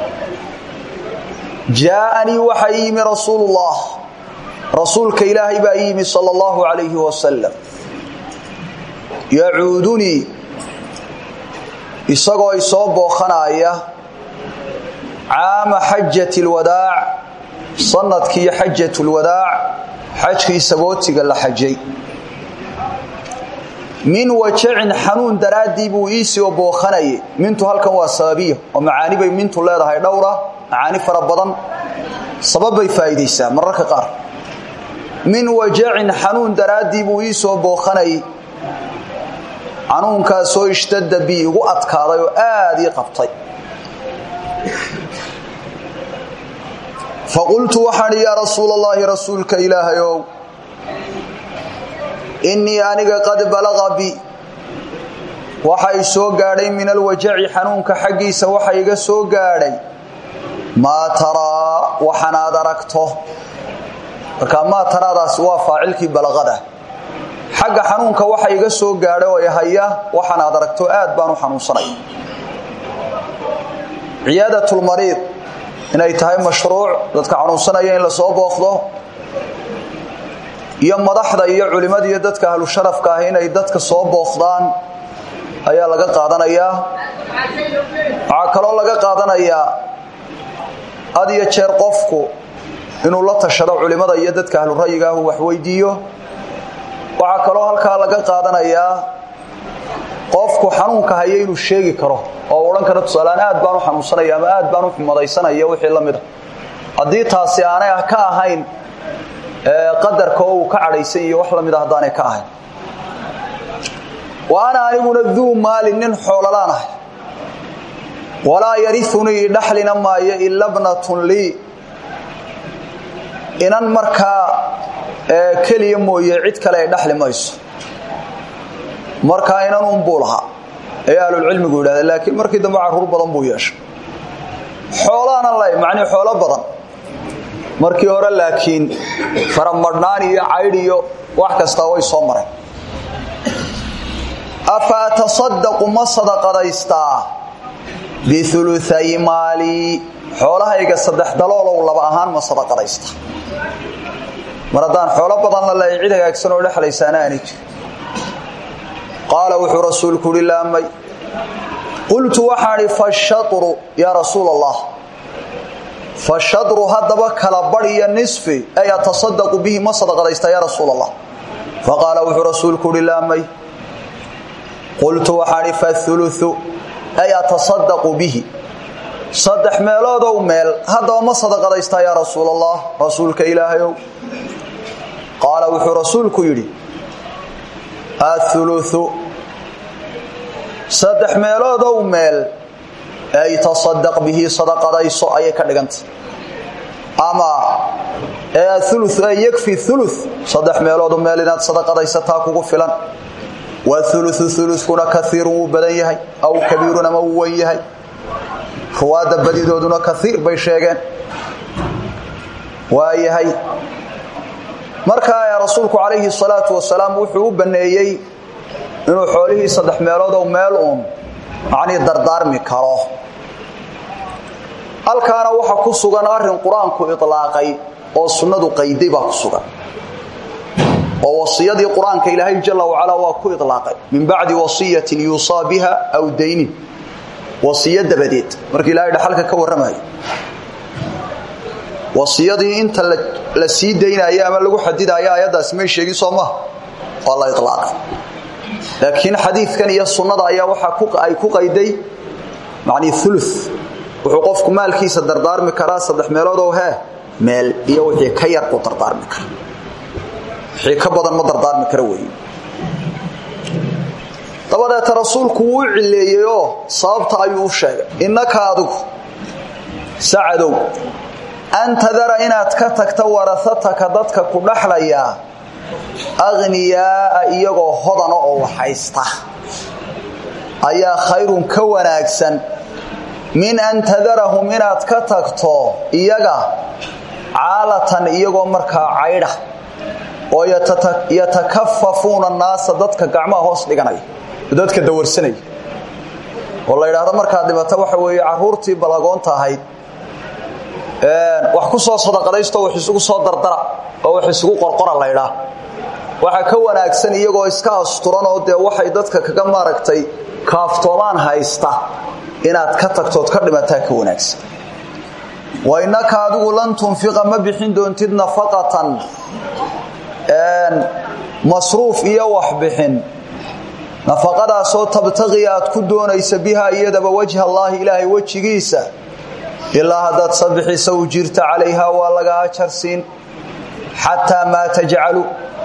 jaaanii waxaa ii yimi rasuulullah rasuulka ilaahay baa ii yimi sal allahu calayhi wasalam yacuudunii isagoo isoo bookhanaaya caama xajati lwadaac sanadkii xajat lwadaac xajkii sabootiga la xajay min wajacin xanuun daraaddii buu iisoo bookhanayay mintu halkan waa sababiya oo macaani bay mintu leedahay dhowra macaani fara badan sabab bay faa'iidaysaa mararka qaar min wajacin xanuun daraaddii buu iisoo bookhanayay xanuunkaasoo ishtadda bi igu adkaaday oo aad ii qabtay faqultu waxaan yaa rasuul allaahi rasuulka ilaahayow innii aniga qad balaqa bi waxa i soo gaadhay min alwajaci xanuunka xaggiisa waxa iga soo gaadhay maa taraa waxanaad aragto markaa maa taraadaasi waa faacilkii balaqada xagga xanuunka waxa iga soo gaadhay oo ihaya waxanaad aragto aad baan u xanuunsanay ciyaadatulmariid inay tahay mashruuc dadka xanuunsanaya in la soo booqdo iyo madaxda iyo culimmada iyo dadka ahlu sharafka ah inay dadka soo booqdaan ayaa laga qaadanayaa waxaa kaloo laga qaadanayaa had iyo jeer qofku inuu la tashado culimmada iyo dadka ahlu ra'yiga ah uu waxweydiiyo waxaa kaloo halkaa laga qaadanayaa qofku xanuunka haya inuu sheegi karo oo odhan karo tusaaleaan aad baan u xanuunsanaya ama aad baan u xumadaysanaya wixii la mida haddii taasi aanay ka ahayn qadarka oo uu ka cadhaysay iyo wax la mida haddaanay ka ahayn wa ana aniguna duu maalin nin xoololaan ahay walaa yariunii dhaxlina maayo ila bnatun lii inan markaa keliya mooye cid kale ay dhaxli mayso markaa inan unbuu lahaa ay ahlulcilmigu yidhahdeen laakiin markii dambe carruur badan buu yeeshay xoolaana la macnii xoolo badan markii hore laakiin faramadhnaan iyo caydh iyo wax kastaa way soo mareen afa atasadaqu ma sadaqadaystaa biuluay maalii xoolahayga saddex daloolow laba ahaan ma sadaqadaystaa mar haddaan xoolo badan la leeya cid hagaagsan oo dhexlaysaana aanay jir qaala wuxuu rasuulku uhi laamay qultu waxaan idhi fashatru yaa rasuul allah fashadru haddaba kala badh iyo nisfi ay atasadaqu bihi ma sadaqadaystaa yaa rasuul allah faqaala wuxuu rasuulku uhi laamay qultu waxaan idhi fauluu ay atasadaqu bihi saddex meeloodow meel haddaba ma sadaqadaystaa yaa rasuul allah rasuulka ilaahayow qaala wuxuu rasuulku yidhi auluu saddex meeloodow meel ay tasadaq bihi sadaqadayso ayay ka dhigantay ama ulu ay yakfi ulu saddex meeloodu meel inaad sadaqadaysataa kugu filan wauluu ulukuna kaiirun wuu badan yahay aw kabiirun ama wuu wen yahay ruwaadda badidooduna kaiir bay sheegeen waa yahay markaa rasuulku calayhi salaatu wasalaam wuxuu u banneeyey inuu xoolihii saddex meeloodow meel uun macnii dardaarmi karo halkaana waxa ku sugan arrin qur-aanku ilaaqay oo sunnadu qayday baa ku sugan oo wasiyadii qur-aanka ilaahay jala wacalaa waa ku ilaaqay min bacdi wasiyatin yuusaa biha aw daynin wasiyo dabadeed markii ilaahay dhaxalka ka warramayo wasiyadii inta la sii daynaayo ama lagu xadidaayo ayaddaasi may sheegin soo maha waa la ilaaqay laakiin xadiidkan iyo sunnada ayaa waxa ay ku qayday macnii ulu wuxuu qofku maalkiisa dardaarmi karaa saddex meeloodoo hee meel iyo wixii ka yar uu dardaarmi kara wixii ka badan ma dardaarmi kara weeye dabadeeta rasuulku wuu cileeyey oo sababta ayuu u sheegay innaka adigu sacadow an tadara inaad ka tagta warahataka dadka ku dhaxlayaa akhniyaaa iyagoo hodana oo waxaysta ayaa khayrun ka wanaagsan min an tadarahum inaad ka tagto iyaga caalatan iyagoo markaa caydha oo yatakafafuuna naasa dadka gacmaha hoos dhiganaya dadka dawarsanaya oo la yidhaahdo markaad dhimata waxa weeye caruurtii balagoonta ahayd wax ku soo sadaqadaysto wax isugu soo dardara oo wax isugu qorqora laydhaa waxaa ka wanaagsan iyagoo iska asturan oo dee waxay dadka kaga maaragtay kaaftoomaan haysta inaad ka tagtood ka dhimataa ka wanaagsan wa innaka adigu lan tunfiqa ma bixin doontid nafaqatan masruuf iyo waxbixin nafaqadaasoo tabtaqi aad ku doonaysa bihaa iyadaba wajha allaahi ilaahay wejigiisa ilaa haddaad sabixisa u jirta calayhaa waa laga ajarsiin xataa maa tajcalu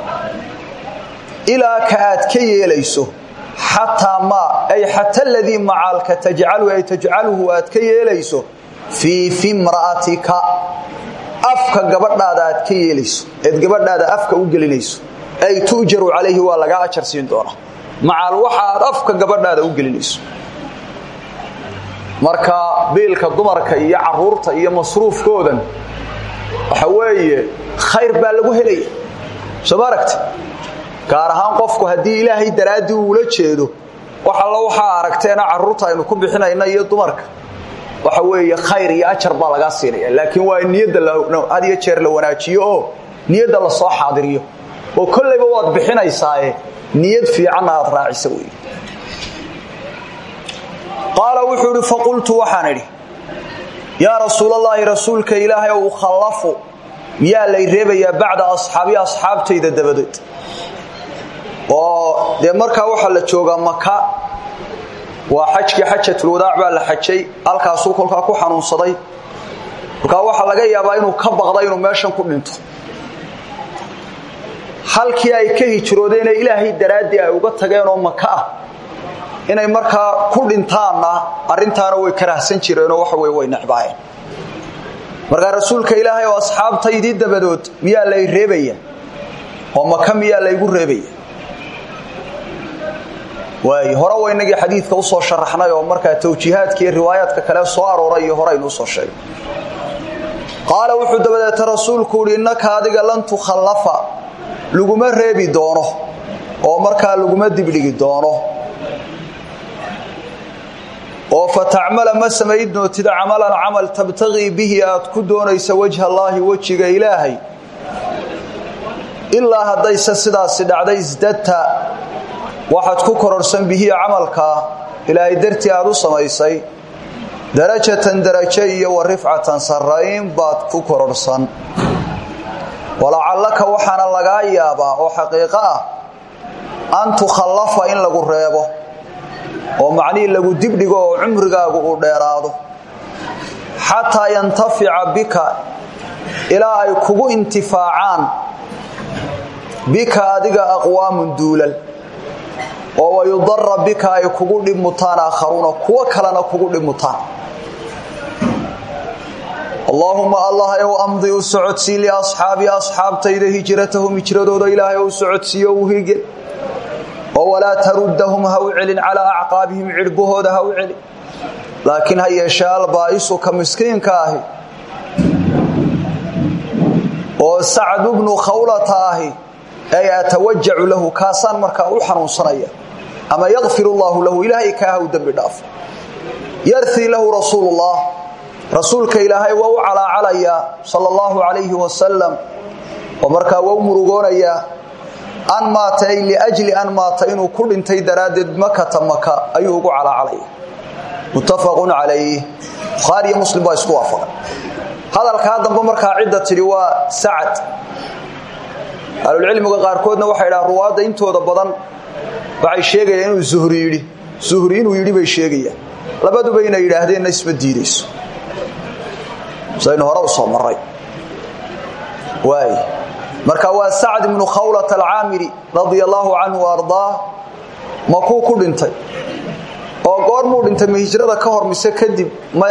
ilaa ka aad ka yeelayso xataa maa ay xata aladii macaalka tajcalu ay tajcaluhu aad ka yeelayso fii fimra'atika afka gabadhaada aad ka yeelayso eed gabadhaada afka u gelinayso ay tu'jaru calayhi waa laga ajar siin doonaa macaal waxa aad afka gabadhaada u gelinayso marka biilka dumarka iyo caruurta iyo masruufkoodan waxa weeye khayr baa lagu helaya soo ma aragti gaar ahaan qofku haddii ilaahay daraaddii uula jeedo wax alla waxaa aragteena carruurta aynu ku bixinayna iyo dumarka waxa weeye khayr iyo ajar baa lagaa siinaya laakiin waa in niyadda had iyo jeer la wanaajiyo oo niyadda la soo xaadiriyo oo kollayba waad bixinaysaae niyad fiicanna aad raacisa wey qaala wuxuu idhi faqultu waxaan idhi yaa rasuulallaahi rasuulka ilaahay ou khallafu miyaa lay reebayaa bacda asxaabi asxaabtayda dabadeed oo dee markaa waxaa la joogaa maka waa xajkii xajatulwadaac baa la xajay halkaasuu kolkaa ku xanuunsaday markaa waxaa laga yaabaa inuu ka baqda inuu meeshan ku dhinto halkii ay ka hijroodeenee ilaahay daraaddii ay uga tageenoo maka ah inay markaa ku dhintaanna arrintaana way karahsan jireenoo waxa wey way necbaayeen markaa rasuulka ilaahay oo asxaabtaydii dabadood miyaa lay reebaya oo maka miyaa laygu reebaya waay hore waa inagii xadiidka usoo sharaxnay oo markaa tawjiihaadka iyo riwaayaadka kale soo arooray iyo hore aynu usoo sheegay qaala wuxuu dabadeeta rasuulku uhi innaka adiga lan tukhallafa laguma reebi doono oo markaa laguma dibdhigi doono oo fatacmala ma samayn doontid camalan camal tabtagii bihi aad ku doonaysa wajha allaahi wejiga ilaahay ilaa haddayse sidaasi dhacday isdadta waxaad ku kororsan bihi camalkaa ilaahay dartii aad u samaysay darajatan darajo iyo wa rifcatan sarrayn baad ku kororsan walacallaka waxaana lagaa yaabaa oo xaqiiqo ah an tukhallafa in lagu reebo oo macnihii lagu dibdhigo oo cumrigaagu uu dheeraado xataa yantafica bika ilaa ay kugu intifaacaan bika adiga aqwaamun duulal oo wayudara bika ay kugu dhibmutaan aakharuuna kuwo kalena kugu dhibmutaan allaahuma allah ow amdi u socodsii liasxaabi asxaabtayda hijratahum hijradooda ilaahay ou socodsiiyo u hige oo walaa taruddahum ha u celin calaa acqaabihim cidhbahooda ha u celin laakiin ha yeeshee albaa'isu ka miskiinka ahi oo sacd bnu khawlata ahi ay atawajacu lahu kaasaan markaa u xanuunsanaya ama yakfir allaahu lahu ilaahay kaa haw dembi dhaafo yartii lahu rasuulullah rasuulka ilaahay waa u calaacalayaa sala allahu calayhi wasalam oo markaa waa u murugoonayaa an maata ay liajli an maata inuu ku dhintay daraaddeed makata maka ayuu ugu calaacalaya muttafaqun calayh bukhaari iyo muslim baa isku waafaqay hadalkaa dambe markaa cidda tidhi waa sacad ahlulcilmiga qaarkoodna waxay dhahaan ruwaadda intooda badan waxay sheegayaan inuu zuhri yidhi zuhri inuu yidhi bay sheegayaan labaduba inay yidhaahdeenna isma diidayso saynu hore u soo maray waay marka waa sacd ibnu khawlat alcaamiri radia allaahu canhu ardaa makuu ku dhintay oo goormuu dhintay ma hijrada ka hor mise kadib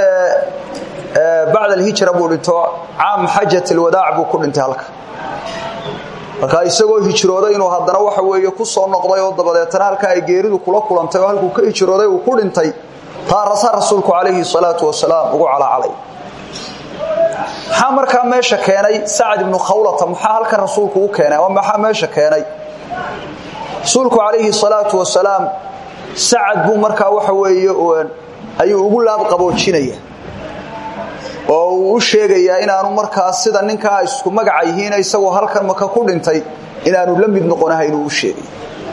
bacd alhijra buu dhinto caam xajat alwadaac buu ku dhintay halka markaa isagoo hijrooday inuu haddana waxa weeye ku soo noqday oo dabadeetana halka ay geeridu kula kulantay oo halkuu ka hijrooday uu ku dhintay taarasaa rasuulku calayhi salaatu wasalaam ugu calaacalay maxaa markaa meesha keenay sacd ibnu khawlata maxaa halkan rasuulku u keenay ama maxaa meesha keenay rasuulku calayhi salaatu wasalaam sacad buu markaa waxa weeye ayuu ugu laabqaboojinaya oo uu u sheegayaa inaanu markaa sida ninkaa isku magaca yihiin isagoo halkan maka ku dhintay inaanu la mid noqonahayn uu u sheegay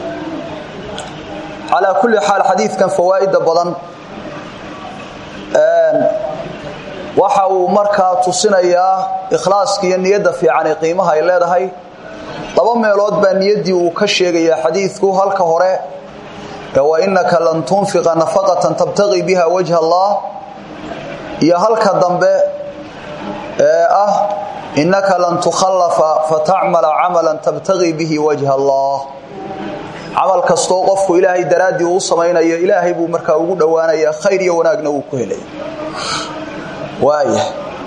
calaa kulli xaal xadiidkan fawaa'ida badan waxa uu markaa tusinayaa ikhlaaska iyo niyadda fiican ee qiimaha ay leedahay laba meelood baa niyaddii uu ka sheegayaa xadiidku halka hore wa innaka lan tunfiqa nafaqatan tabtaqii biha wajha allah iyo halka dambe ee ah innaka lan tukhallafa fatacmala camalan tabtaqii bihi wajha allah camal kastoo qofku ilaahay daraaddii uu samaynayo ilaahay buu markaa ugu dhowaanayaa khayr iyo wanaagna uu ku helaya waaya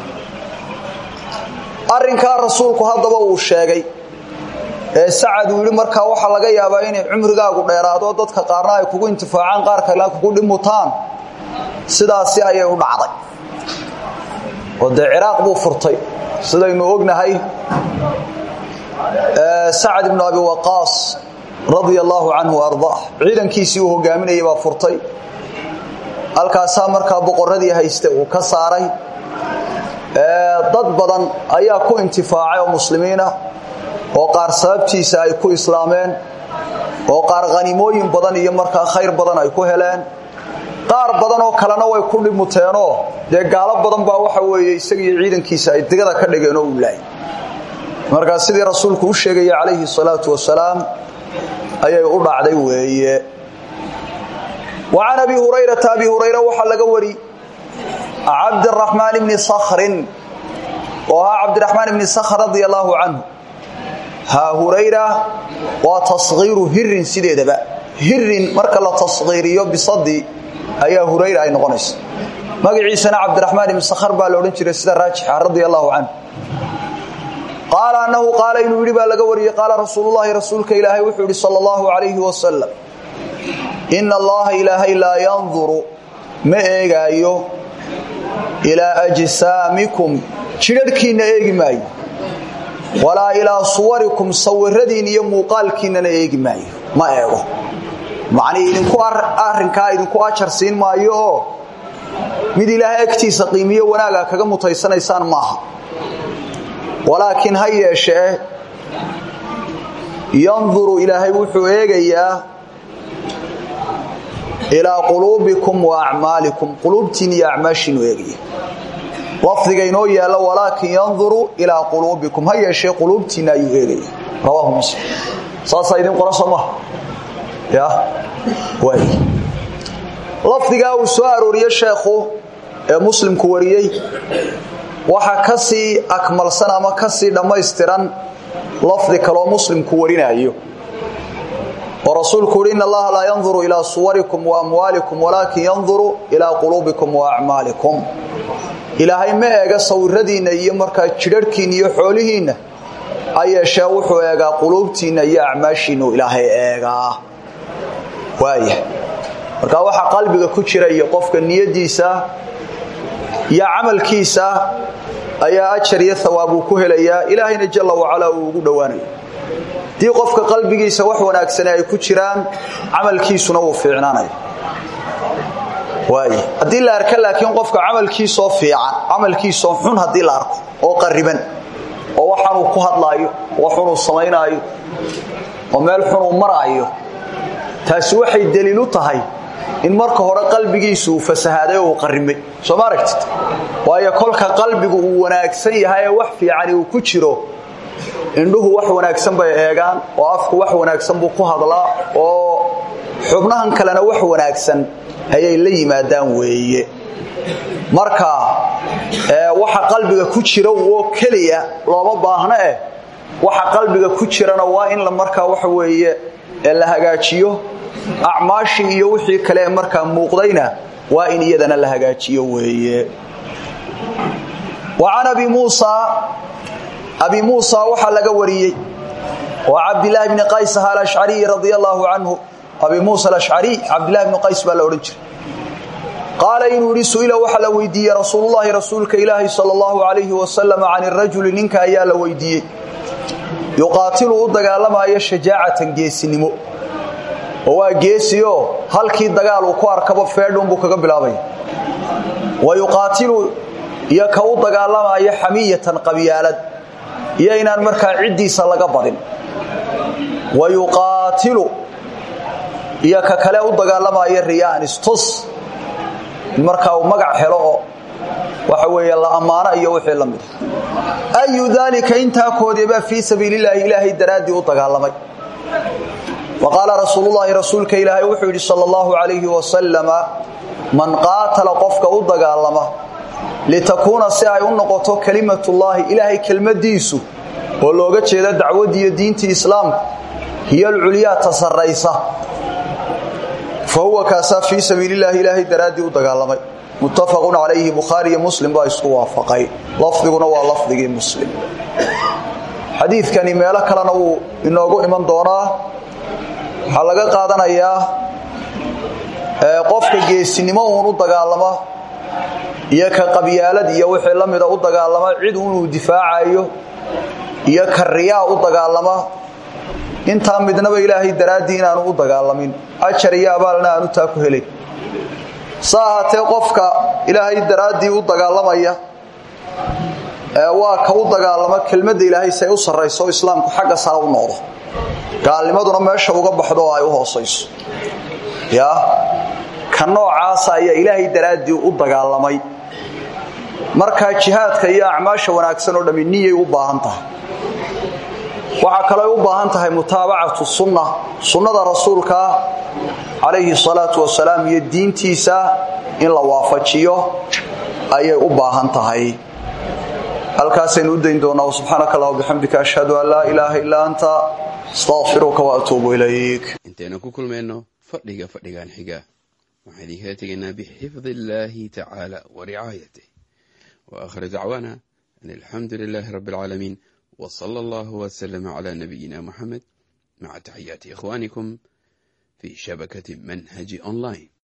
arrinkaa rasuulku haddaba uu sheegay ee sacad uu yidhi markaa waxaa laga yaabaa inay cumrigaagu dheeraado dadka qaarna ay kugu intifaacaan qaar kale kugu dhimutaan sidaasi ayay u dhacday oo dee ciraaq buu furtay sidaynu ognahay sacad ibnu abi waqaas radia allaahu canhu ardaa ciidankiisii uu hogaaminayay baa furtay halkaasaa markaa boqoradii hayste uu ka saaray dad badan ayaa ku intifaacay oo muslimiina oo qaar sababtiisa ay ku islaameen oo qaar khanimooyin badan iyo markaa khayr badan ay ku heleen qaar badan oo kalena way ku dhimuteenoo dee gaalo badan baa waxa weeye isagiiyo ciidankiisa ay digada ka dhigeen oo ulaay markaa sidii rasuulku u sheegaya calayhi salaatu wasalaam ayay u dhacday weeye wa can abi hurayrata abi hurayra waxaa laga wari cabdiraxmaan bni sakhrin oo ahaa cabdiraxmaan ibni sakhr radia allaahu canhu haa hurayra waa taskhiiru hirin sideedaba hirin marka la taskhiiriyo bisadi ayaa hurayra ay noqonaysa magaciisana cabdiraxmaan ibni sakhr baa la odhan jiray sida raajixa radia allaahu canhu qaala annahu qaala inuu yidhi baa laga wariyey qaala rasuululahi rasuulka ilaahay wuxuu yidhi sal allahu calayhi wasalam ina allaha ilaahay laa yanduru ma eegaayo ilaa ajsaamikum jidharhkiinna eegi maayo walaa ilaa suwarikum sawiradiin iyo muuqaalkiinnana eegi maayo ma eego macnii idinku arrinkaa idinku ajar siin maayo oo mid ilaahay agtiisa qiimiyo wanaaga kaga mutaysanaysaan maaha walaakiin ha yeeshee yanduru ilaahay wuxuu eegayaa ilaa quluubikum wa acmaalikum quluubtiin iyo acmaashiinu eegaya lafdiga inoo yaalla walaakin yanduru ilaa quluubikum ha yeeshee quluubtiinna ayuu eegaya rawaahu muslim saasaa idin qoran soo maha ya waay lafdigaa uu soo arooriye sheekhu ee muslimku wariyey waxa ka sii akmalsan ama ka sii dhammaystiran lafdi kaloo muslimku warinayo oo rasuulku uhi in allaha laa yanduru ilaa suwarikum wa amwaalikum walaakin yanduru ilaa quluubikum wa acmaalikum ilaahay ma eega sawiradiinna iyo markaa jidharhkiinna iyo xoolihiinna ha yeeshee wuxuu eegaa quluubtiinna iyo acmaashiinnu ilaahay eegaa waaya marka waxa qalbiga ku jira iyo qofka niyadiisa iyo camalkiisa ayaa ajar iyo hawaab uu ku helayaa ilaahayna jalla wacalaa uu ugu dhowaanayo haddii qofka qalbigiisa wax wanaagsane ay ku jiraan camalkiisuna wuu fiicnaanaya waay haddii la arka laakiin qofka camalkiisoo fiican camalkiisoo xun haddii la arko oo qariban oo waxaanuu ku hadlaayo waxunuu samaynaayo oo meel xunuu maraayo taasi waxay daliil u tahay in marka hore qalbigiisu uu fasahaaday oo uu qarimay soo ma aragtid waayo kolka qalbigu uu wanaagsan yahay ee wax fiicani uu ku jiro indhuhu wax wanaagsan bay eegaan oo afku wax wanaagsan buu ku hadlaa oo xubnahan kalena wax wanaagsan ayay la yimaadaan weeye marka waxa qalbiga ku jira oo keliya looma baahno eh waxa qalbiga ku jirana waa in la markaa waxa weeye la hagaajiyo acmaashii iyo wixii kale markaa muuqdayna waa in iyadana la hagaajiyo weeye wa can abi muusa abi muusa waxaa laga wariyey waa cabdilaahi bni qays aha alashcariy radia allaahu canhu abi muusa alashcariy cabdillahi bni qays baa la odhan jiray qaala inuu yidhi su'ila waxaa la weydiiyey rasuulullaahi rasuulka ilaahi sala allahu calayhi wasalam can irajuli ninka ayaa la weydiiyey yuqaatilu u dagaalamaayo shajaacatan geesinimo oo waa geesioo halkii dagaal uu ku arkaba feedhuunbuu kaga bilaabaya wa yuqaatilu iyo ka u dagaalamaayo xamiyatan qabyaalad iyo inaan markaa ciddiisa laga badin wa yuqaatilu iyo ka kale u dagaalamaayo riyaan istus in markaa uu magac helo oo waxa weeye la ammaano iyo wixii la mida ayu daalika intaa koodebaa fii sabiilillaahi ilaahay daraaddii u dagaalamay wa qaala rasuulullaahi rasuulka ilaahay wuxuu yidhi sala allahu calayhi wasalama man qaatala qofka u dagaalama litakuuna si ay u noqoto kelimatullaahi ilaahay kelmadiisu oo looga jeeda dacwaddiiyo diintii islaamka hiyo alculyaa ta sarraysa fa huwa kaasaa fii sabiilillaahi ilaahay daraaddii u dagaalamay muttafaqun calayhi bukhaari iyo muslim baa isku waafaqay lafdiguna waa lafdigii muslim xadiidkani meelo kalena wuu inoogu iman doonaa waxaa laga qaadanayaa qofka geesinimo uun u dagaalama iyo ka qabyaalad iyo wixii la mida u dagaalama cid unuu difaacayo iyo ka riyaa u dagaalama intaa midnaba ilaahay daraaddii inaanu u dagaalamin ajar iyo abaalna aanu taa ku helayn sa ahaatee qofka ilaahay daraaddii u dagaalamaya waa ka u dagaalama kelmadda ilaahay si ay u sarrayso islaamku xagga sare u noqdo gaalnimaduna meesha uga baxdo oo ay u hoosayso ya ka noocaasa ayaa ilaahay daraaddii u dagaalamay markaa jihaadka iyo acmaasha wanaagsan oo dhammi niyay u baahan tahay waxaa kaloo ay u baahan tahay mutaabacatu sunna sunnada rasuulka calayhi salaatu wasalaam iyo diintiisa in la waafajiyo ayay u baahan tahay halkaasaynu u dayn doonaa subxaanaka allah bixamdika ashhadu an laa ilaaha illaa anta astaqfiruka wa atuubu ilayk intaynu ku kulmayno fadhiga fadhigan xiga waxaan idinkala tegaynaa bixifdi illaahi tacaala wa ricaayatih wa aakhir dacwaana an alxamdu lilaahi rabbi alcaalamiin wa sala allahu wasalama calaa nabiyina muxamed maca taxiyaati ikhwaanikum في شبكة منهج أونلاين